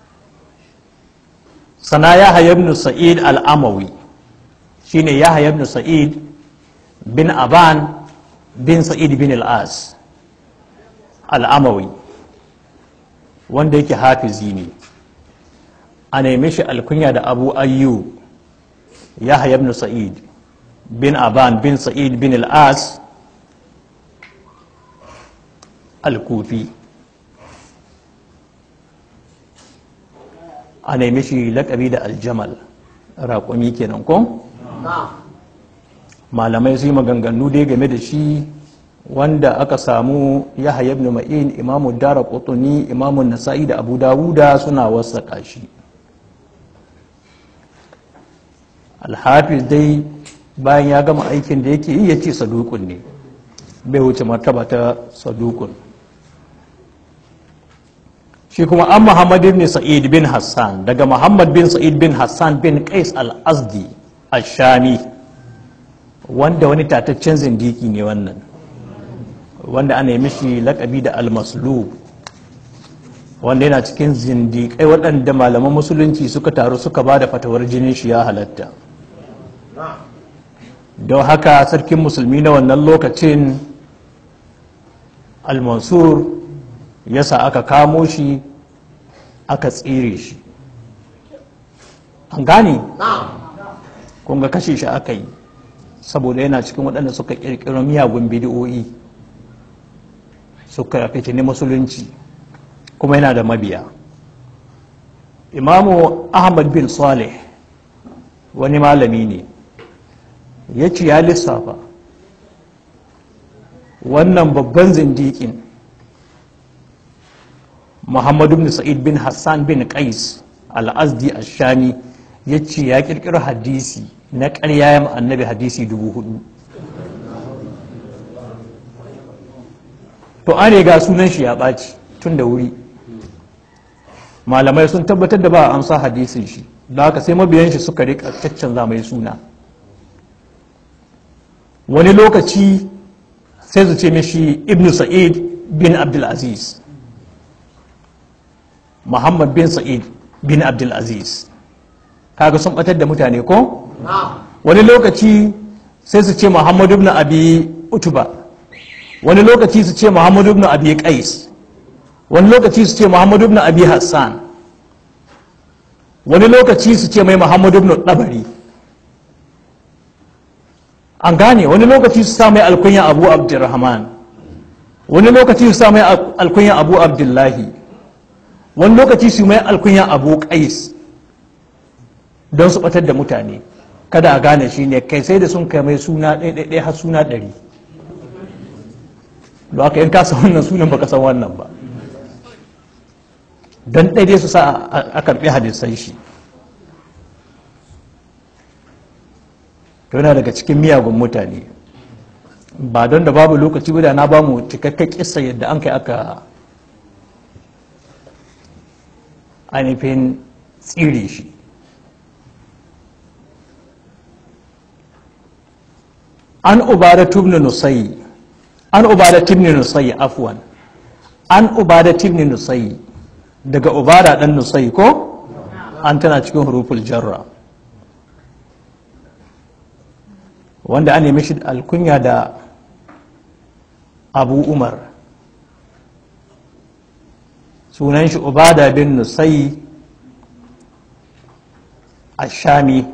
sana ya ibn sa'id al'amawi shine ya ibn sa'id bin aban bin sa'id bin al'as al'amawi wanda yake hafizi ne a neme shi alkunya da abu ayyu ya ibn sa'id bin aban bin sa'id bin al'as al-kufi a nemi shi lakabi da aljamal raƙumi kenan ko malamai su yi maganganu dai game da shi wanda aka samu yahya ibn ma'in imamu dara qutni imamu nasa'i da abu dawuda suna wasaƙa shi alhafiz dai bayan ya gama aikin da yake yi ya ce sadukun ne bai wuce martaba ta sadukun shi kuma an muhammad ibn sa'id bin hassan daga muhammad bin sa'id bin hassan bin qais al-azdi al-shami wanda wani tataccen zindiki ne wannan wanda ana yi mishi lakabi da al-maslub wanda yana cikin zindikai waɗanda malaman musulunci suka taru suka ba da fatawar jinin shi ya halatta don haka sarkin musulmi na wannan lokacin al-mansur yasa aka kamo shi aka tsire shi an gane kunga kashe shi aka yi saboda yana cikin waɗanda suka ƙirƙiro miyagun bidiyoyi suka fitini musulunci kuma yana da mabiya imamu ahmad bin saleh wani malami ne ya ci ya lissafa wannan babban zindikin muhammadu bin sa'id bin hassan bin qais al-azdi al-shami ya ce ya kirkiro hadisi na ƙarya ya annabi hadisi dubu hudu to an ga sunan shi ya ɓaci tun da wuri malamai sun tabbatar da ba a amsa hadisin shi da haka sai mabiyan shi suka rika caccanza mai suna wani lokaci sai su ce mishi ibn sa'id bin abdulaziz muhammad bin sa'id bin abdulaziz kaga sun batar da mutane ko wani lokaci sai su ce muhammad ibn abi utuba wani lokaci su ce muhammad ibn abi qais wani lokaci su ce muhammad ibn abi hassan wani lokaci su ce mai muhammad ibn dabari an gane wani lokaci su sa mai alkunya abu abdurrahman wani lokaci su sa mai alkunya abu abdullahi wani lokaci su mai alkunya abu qais don su batar da mutane kada a gane shi ne kai sai da sun kai mai suna ɗaiɗaiɗai har suna ɗari da aka yin kasa wannan sunan baka san wannan ba don ɗaiɗai su sa a karɓi hadisan shi yana daga cikin miyagun mutane ba don da babu lokaci guda na ba mu cikakken kisa yadda an kai aka ainihin tsire shi an ubada tubni nusayi an ubada tibni nusayi afwan an ubada tibni nusayi daga ubada dan nusayi ko an tana cikin huruful jarra wanda an nemi shi alkunya da abu umar sunan shi ubada bin nusayi ashami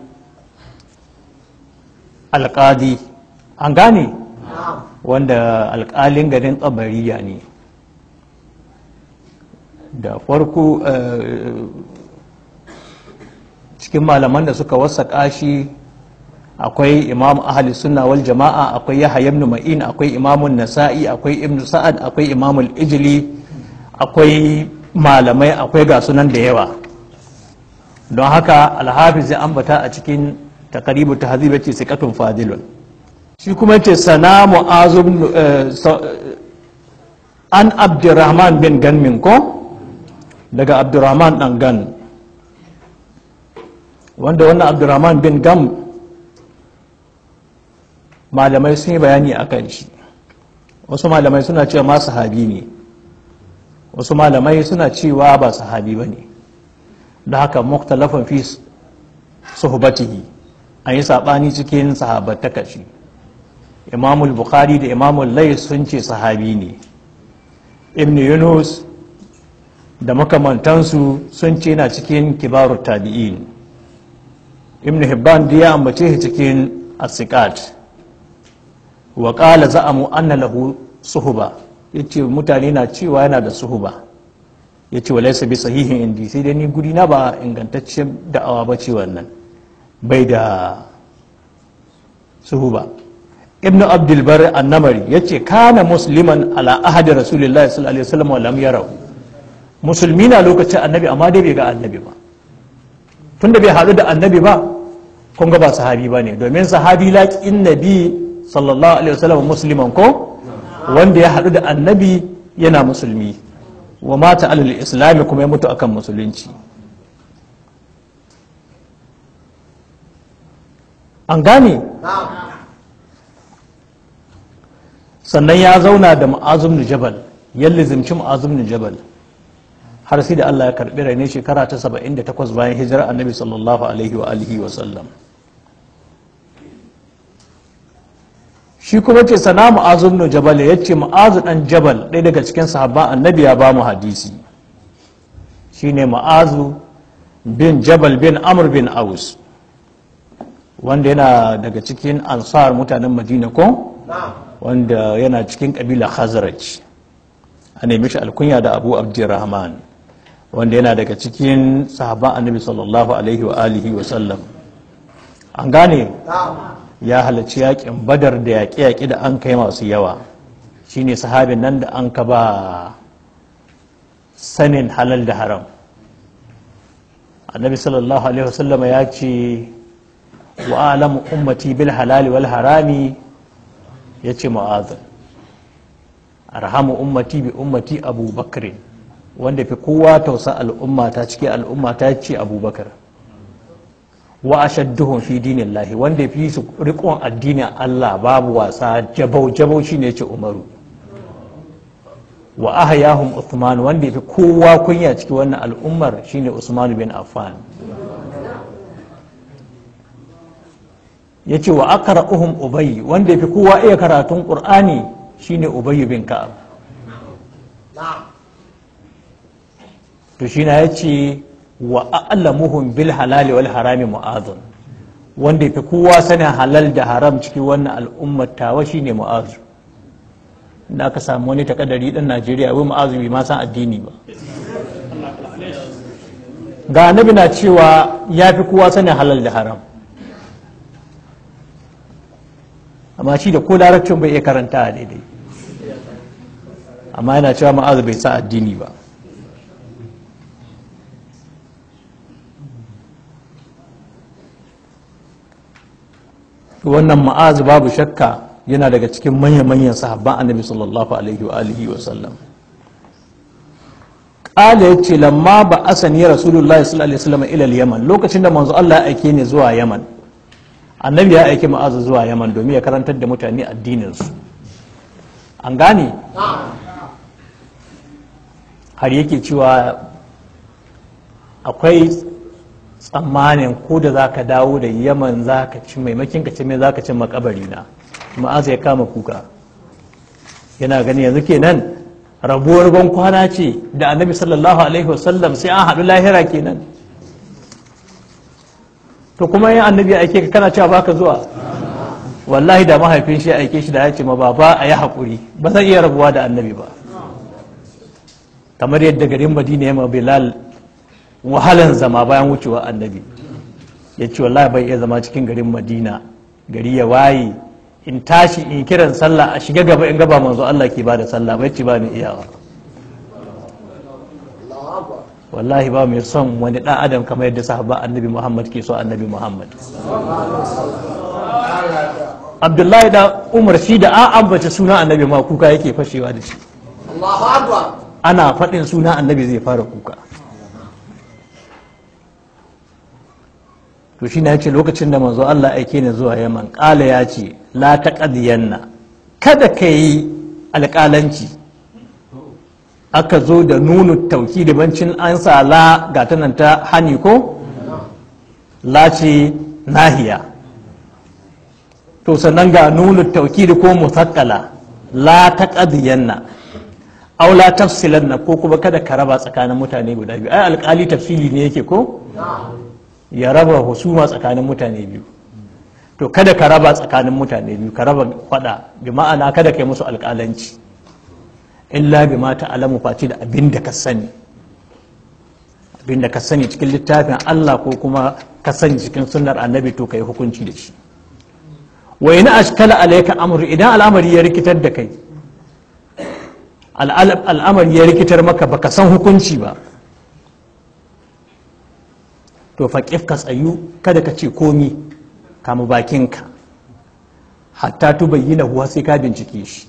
alƙadi an gane wanda alƙalin garin tsabariya ne da farko cikin malaman da suka wasaƙa shi akwai imam ahli sunna wal jama'a akwai yahya ibn ma'in akwai imamun nasa'i akwai ibn sa'ad akwai imamul ijli akwai malamai akwai ga sunan da yawa don haka alhafiz ya ambata a cikin takaribu tahzib yace siqatun fadilun shi kuma yace sana mu'azu an abdurrahman bin ganmin ko daga abdurrahman dan gan wanda wannan abdurrahman bin gam malamai sun yi bayani a kan shi wasu malamai suna cewa ma sahabi ne wasu malamai suna cewa ba sahabi ba ne da haka muktalafin fi suhbatihi an yi saɓani cikin sahabattaka shi imamul bukhari da imamul lai sun ce sahabi ne ibn yunus da makamantansu sun ce na cikin kibarut tabi'in ibn hibban da ya ambace shi cikin asikat wa ƙala za'amu anna lahu suhuba yace mutane na cewa yana da suhuba ya ce walaisa bi sahihin indi sai dai ni guri na ba ingantaccen da'awa ba ce wannan bai da suhu ba ibnu abdulbar annamari ya ce kana musliman ala ahadi rasulullah sallallahu alaihi wasallam wa lam yarahu musulmi na lokacin annabi amma dai bai ga annabi ba tunda bai haɗu da annabi ba kun ga ba sahabi ba ne domin sahabi laƙin nabi sallallahu alaihi wasallam musliman ko wanda ya haɗu da annabi yana musulmi wa mata alal islami kuma ya mutu akan musulunci an gane sannan ya zauna da ma'azum jabal ya lizimci ma'azum jabal har sai da Allah ya karbi rai ne shekara ta 78 bayan hijirar annabi sallallahu alaihi wa alihi wa sallam shi kuma ce sana mu'azu ibn jabal ya ce mu'azu dan jabal ɗaya daga cikin sahabban annabi ya ba mu hadisi shine mu'azu bin jabal bin amr bin aus wanda yana daga cikin ansar mutanen madina ko wanda yana cikin kabila khazraj a nemi shi alkunya da abu abdurrahman wanda yana daga cikin sahabban annabi sallallahu alaihi wa alihi wa sallam an gane ya halarci yakin badar da yaƙe-yaƙe da an kai masu yawa shine sahabin nan da an ka ba sanin halal da haram annabi sallallahu alaihi wasallama ya ce wa alamu ummati bil halali wal harami ya ce mu'azin arhamu ummati bi ummati abubakar wanda fi kowa tausa al'umma ta cike al'umma ta ce abubakar wa ashadduhum fi dinillahi wanda fi su rikon addinin Allah babu wasa jabau jabau shine ce Umaru wa ahyahum Uthman wanda fi kowa kunya ciki wannan al'ummar shine Usman bin Affan yace wa aqra'uhum Ubay wanda fi kowa iya karatun Qur'ani shine Ubay bin Ka'ab to shi na yace wa a'lamuhum bil halali wal harami mu'adhun wanda fi kowa sanin halal da haram cikin wannan al'ummar tawa shine mu'azu da aka samu wani takadari dan Najeriya wai mu'azu bai ma san addini ba ga annabi na cewa ya fi kowa sanin halal da haram amma shi da ko larabcin bai iya karanta daidai amma yana cewa mu'azu bai sa addini ba wannan ma'azu babu shakka yana daga cikin manya-manyan sahabban annabi sallallahu alaihi wa alihi wa sallam qala yace lamma ba asani rasulullahi sallallahu alaihi wasallam ila yaman lokacin da manzo Allah ya aike ni zuwa yaman annabi ya aike ma'azu zuwa yaman domin ya karantar da mutane addinin su an gane har yake cewa akwai tsammanin ko da za ka dawo da yaman za ka ci maimakin ka ci mai za ka ci makabari na ma'aza ya kama kuka yana gani yanzu kenan rabuwar ban kwana ce da annabi sallallahu alaihi wasallam sai an haɗu lahira kenan to kuma yin annabi ya aike ka kana cewa baka zuwa wallahi da mahaifin shi ya aike shi da ya ce ma baba a yi haƙuri ba zan iya rabuwa da annabi ba kamar yadda garin madina ya ma bilal wahalan zama bayan wucewa annabi ya ce wallahi bai iya zama cikin garin madina gari ya waye in tashi in kiran sallah a shiga gaba in gaba manzo Allah ke bada sallah bai ci ba ni iyawa wallahi ba mai son wani dan adam kamar yadda sahaba annabi Muhammad ke so annabi Muhammad Abdullahi da Umar shi da an ambace suna annabi ma kuka yake fashewa da shi ana faɗin suna annabi zai fara kuka to shi na ce lokacin da manzo Allah aike ni zuwa Yaman ƙala ya ce la taqdiyanna kada ka yi alƙalanci aka zo da nunu tauki da bancin an sa la ga nan ta hani ko la ce nahiya to sannan ga nunu tauki da ko musakkala la taqdiyanna aw la tafsilanna ko kuma kada ka raba tsakanin mutane guda biyu ai alƙali tafsili ne yake ko ya raba husuma tsakanin mutane biyu to kada ka raba tsakanin mutane biyu ka raba fada bi ma'ana kada ka yi musu alƙalanci illa bi ma ta'alamu face da abin da ka sani bin da ka sani cikin littafin Allah ko kuma ka sani cikin sunnar annabi to kai hukunci da shi wa ina ashkala alayka amru idan al'amari ya rikitar da kai al'amari ya rikitar maka baka san hukunci ba to faƙif ka tsayu kada ka ce komi kama bakinka hatta tu bayyana huwa sai ka bincike shi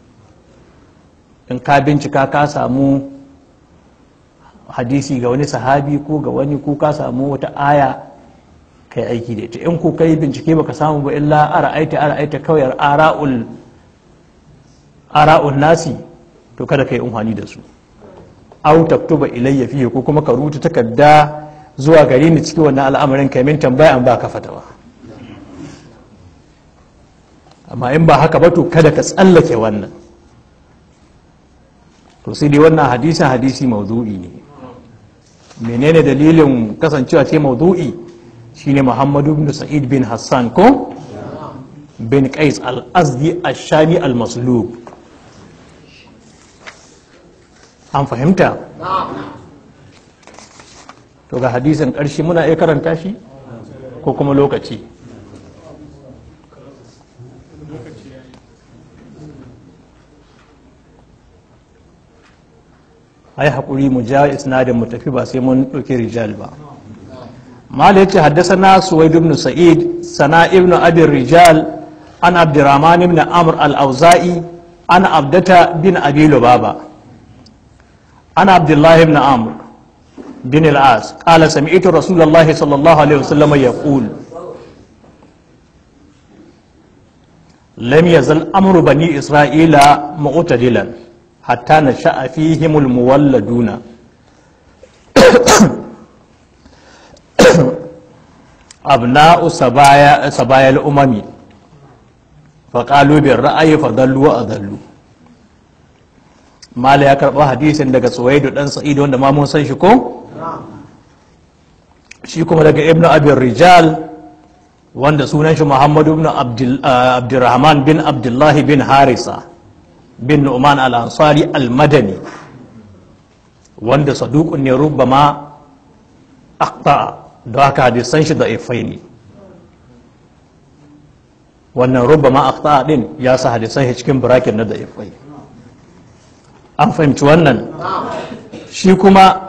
in ka bincika ka samu hadisi ga wani sahabi ko ga wani ko ka samu wata aya kai aiki da ita in ko kai bincike baka samu ba illa ara'aita ara'aita kawai ara'ul ara'ul nasi to kada kai umhani da su au taktuba ilayya fiye ko kuma ka rubuta takarda zuwa gare ni cikin wannan al'amarin kai min tambaya an baka fatawa amma in ba haka ba to kada ka tsallake wannan to sai dai wannan hadisin hadisi maudu'i ne menene dalilin kasancewa ce maudu'i shine muhammadu bin sa'id bin hassan ko bin qais al-azdi ash-shami al-maslub an fahimta to ga hadisin ƙarshe muna iya karanta shi ko kuma lokaci ai haƙuri mu ja isnadin mu tafi ba sai mun ɗauki rijal ba mal yace haddathana suwaid ibn sa'id sana ibn abi rijal an abdurrahman ibn amr al-auza'i an abdata bin abi lubaba an abdullah ibn amr bin al-as qala sami'tu rasulullah sallallahu alaihi wasallam yaqul lam yazal amru bani isra'ila mu'tadilan hatta nasha'a fihim al-muwalladuna abna'u sabaya sabaya al-umami faƙalu bin ra'ayi fadallu wa adallu mala ya karɓa hadisin daga tsuwaidu ɗan sa'idu wanda ma mun san shi ko shi kuma daga ibnu abin rijal wanda sunan shi muhammadu ibn abdurrahman bin abdullahi bin harisa bin nu'man al-ansari al-madani wanda saduqun ne rubbama aqta da haka hadisan shi da ifai ne wannan rubba ma akhta din ya sa hadisan shi cikin bracket na da'ifai an fahimci wannan shi kuma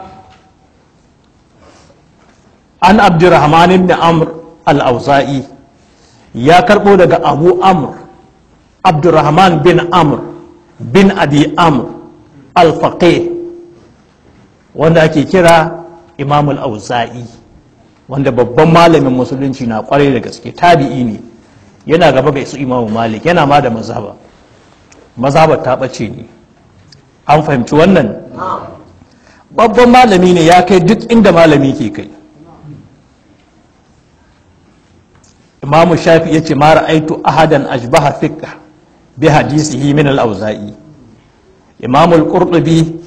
an abdurrahman ibn amr al-auza'i ya karbo daga abu amr abdurrahman bin amr bin abi amr al-faqih wanda ake kira imam al-auza'i wanda babban malamin musulunci na kwarai da gaske tabi'i ne yana gaba ga isu imamu malik yana ma da mazhaba mazhabar ta ɓace ne an fahimci wannan babban malami ne ya kai duk inda malami ke kai imamu shafi ya ce mara aitu ahadan ashbaha fiqh bi hadisihi min al-auza'i imamu al-qurtubi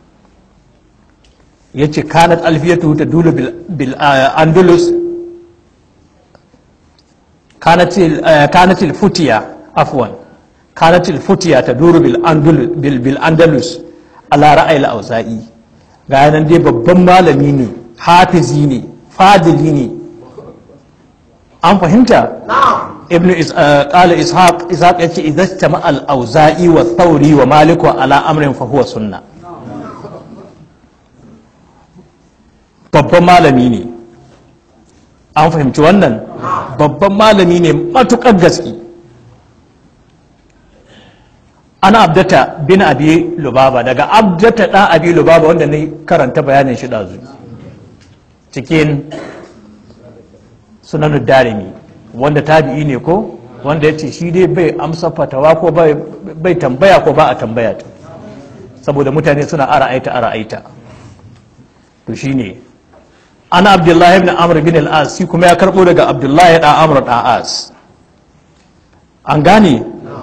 ya ce kanat alfiyatu ta dulu bil andalus كانت الفتية عفوا كانت الفتية تدور بالأندلس على رأي الأوزائي ga nan dai babban malami ne hafizi ne fadili ne an fahimta ibn qala ishaq ishaq yace idza istama al auza'i wa thawri wa malik ala amrin fa huwa sunna babban malami ne an fahimci wannan babban malami ne matukar gaske ana abdata bin abi lubaba daga abdata ɗan abi lubaba wanda ne karanta bayanin shi ɗazu cikin sunanin darimi wanda tabi'i ne ko wanda ya ce shi dai bai amsa fatawa ko bai tambaya ko ba a tambaya ta saboda mutane suna ara'aita ara'aita to shi ne ana abdullahi ibn amr bin al-as shi kuma ya karbo daga abdullahi da amr da as an gane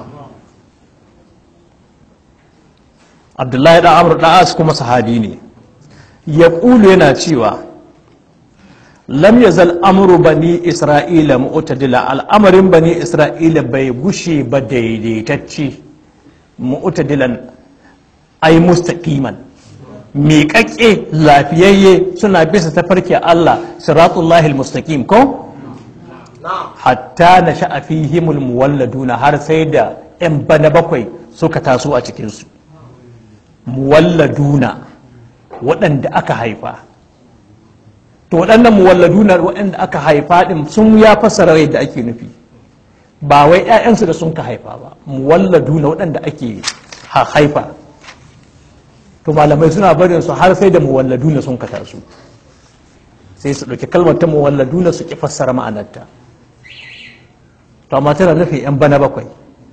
abdullahi da amr da as kuma sahabi ne ya kulu yana cewa lam yazal amru bani isra'ila mu'tadila al'amarin bani isra'ila bai gushe ba daidaitacce mu'tadilan ai mustaqiman miƙaƙƙe lafiyayye suna bisa tafarki Allah siratullahi mustaqim ko hatta na sha'a fihimul muwalladuna har sai da 'yan bana bakwai suka taso a cikinsu muwalladuna waɗanda aka haifa to waɗannan muwalladuna waɗanda aka haifa ɗin sun ya fassara yadda ake nufi ba wai 'ya'yansu da sun ka haifa ba muwalladuna waɗanda ake haifa to malamai suna barin su har sai da muwalladuna sun ka taso sai su ɗauki kalmar ta muwalladuna su ki fassara ma'anarta to amma tana nufin 'yan bana bakwai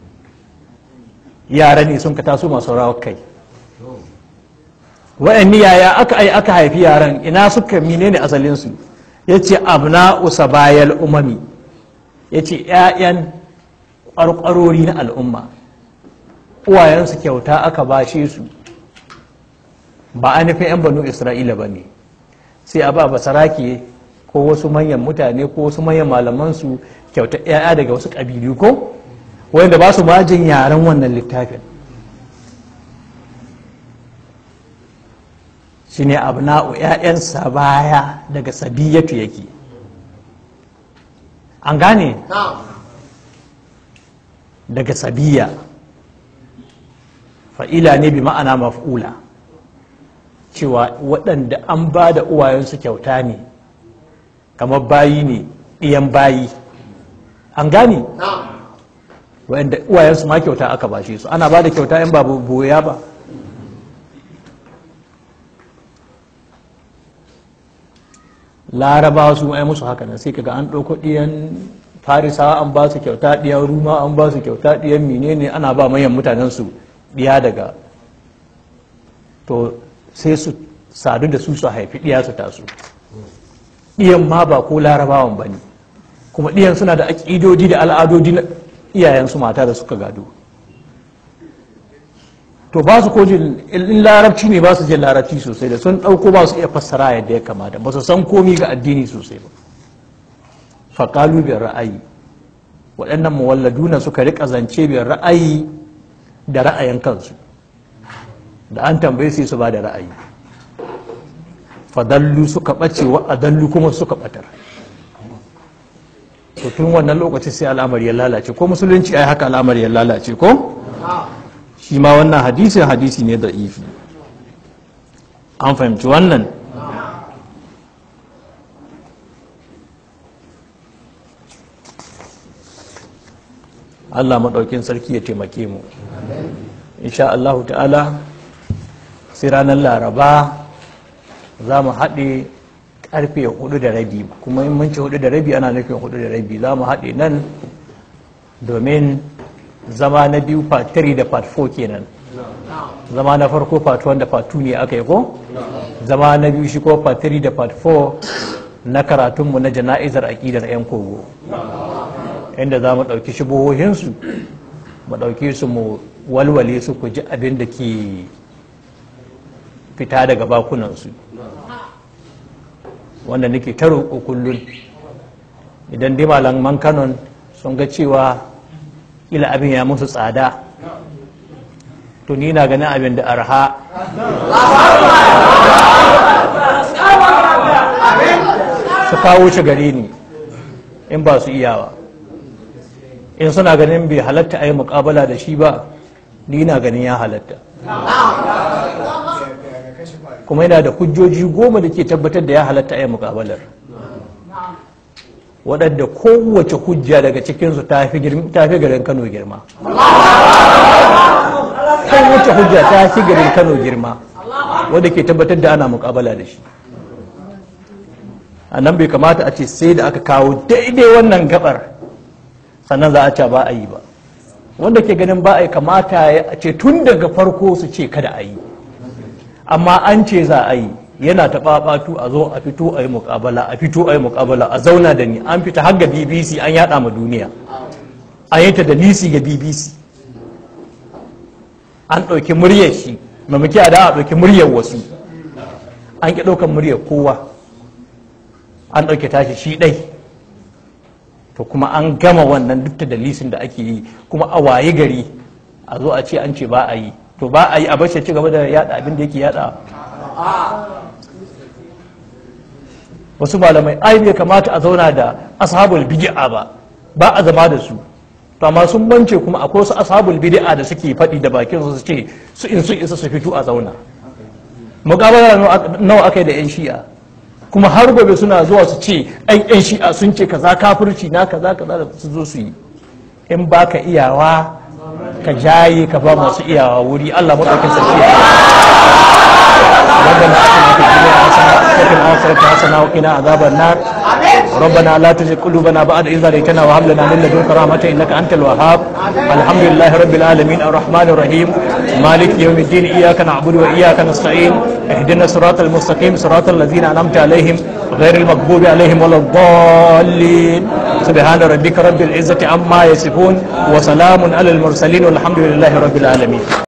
yara ne sun ka taso masu rawar kai wa'anni yaya aka ai aka haifi yaran ina suka menene asalinsu ya ce abna usa bayal umami ya ce 'ya'yan ƙwarƙwarori na al'umma uwayensu kyauta aka bashe su ba a nufin 'yan banu isra'ila ba ne sai a ba basarake ko wasu manyan mutane ko wasu manyan malamansu kyauta 'ya'ya daga wasu ƙabilu ko wanda ba su majin yaren wannan littafin shi ne abna'u 'ya'yansa baya daga sabiyatu yake an gane daga sabiya fa'ila ne bi ma'ana maf'ula cewa waɗanda an ba da uwayensu kyauta ne kamar bayi ne ɗiyan bayi an gane waɗanda uwayensu ma kyauta aka bashe su ana ba da kyauta yan babu boya ba larabawa su ai musu haka nan sai kaga an ɗauko ɗiyan farisawa an ba su kyauta ɗiyan ruma an ba su kyauta ɗiyan menene ana ba manyan mutanen su ɗiya daga to sai su sadu da su su haifi ɗiya su taso ɗiyan ma ba ko larabawan ba ne kuma ɗiyan suna da aƙidodi da al'adodi na iyayensu mata da suka gado to ba su ko jin in larabci ne ba su jin larabci sosai da sun ɗauko ba su iya fassara yadda ya kamata ba su san komi ga addini sosai ba faƙalu biyar ra'ayi waɗannan muwalladuna suka riƙa zance biyar ra'ayi da ra'ayin kansu da an tambaye sai su ba da ra'ayi fadallu suka ɓace wa adallu kuma suka ɓatar to tun wannan lokaci sai al'amari ya lalace ko musulunci ai haka al'amari ya lalace ko shi ma wannan hadisin hadisi ne da ifi an fahimci wannan Allah maɗaukin sarki ya taimake mu insha Allah ta'ala sai ranar laraba za mu haɗe karfe hudu da rabi kuma in mun ci hudu da rabi ana nufin hudu da rabi za mu haɗe nan domin zama na biyu part 3 da part 4 kenan zama na farko part 1 da part 2 ne aka yi ko zama na biyu shi ko part 3 da part 4 na karatunmu na jana'izar aƙidar 'yan kogo inda za mu ɗauki shubuhohinsu mu ɗauki su mu walwale su ku ji abin da ke fita daga bakunansu wanda nake ta roƙo kullum idan dai malaman kanon sun ga cewa ila abin ya musu tsada to ni na ganin abin da arha su kawo shi gare ni in ba su iyawa in suna ganin bai halatta a yi mukabala da shi ba ni na ganin ya halatta kuma yana da hujjoji goma da ke tabbatar da ya halatta a yi mukabalar waɗanda kowace hujja daga cikinsu ta fi garin kano girma kowace hujja ta fi garin kano girma wadda ke tabbatar da ana mukabala da shi a nan bai kamata a ce sai da aka kawo daidai wannan gabar sannan za a ce ba a yi ba wanda ke ganin ba a yi kamata a ce tun daga farko su ce kada a yi amma an ce za a yi yana ta ɓaɓatu a zo a fito a yi muƙabala a fito a yi muƙabala a zauna da ni an fita har ga bbc an yaɗa ma duniya an yi ta da nisi ga bbc an ɗauki muryar shi mamaki a da a ɗauki muryar wasu an ƙi ɗaukar muryar kowa an ɗauke tashi shi ɗai to kuma an gama wannan duk da dalisin da ake yi kuma a waye gari a zo a ce an ce ba a yi to ba a yi a bashi ci gaba da yada abin da yake yada wasu malamai ai bai kamata a zauna da ashabul bid'a ba ba a zama da su to amma sun bance kuma akwai wasu ashabul bid'a da suke faɗi da bakin su ce su in sun isa su fito a zauna muƙabala nawa aka yi da yan shi'a kuma har gobe suna zuwa su ce ai yan shi'a sun ce kaza kafirci na kaza kaza da su zo su yi in baka iyawa ka jaye ka ba masu iyawa wuri Allah madaukakin sarki ya ربنا اتنا في الدنيا حسنه وفي الاخره حسنه وقنا عذاب النار ربنا لا تزغ قلوبنا بعد إذ هديتنا وهب لنا من لدنك رحمة إنك أنت الوهاب الحمد لله رب العالمين الرحمن الرحيم مالك يوم الدين إياك نعبد وإياك نستعين اهدنا الصراط المستقيم صراط الذين أنعمت عليهم غير المغضوب عليهم ولا الضالين سبحان ربك رب العزة عما يصفون وسلام على المرسلين والحمد لله رب العالمين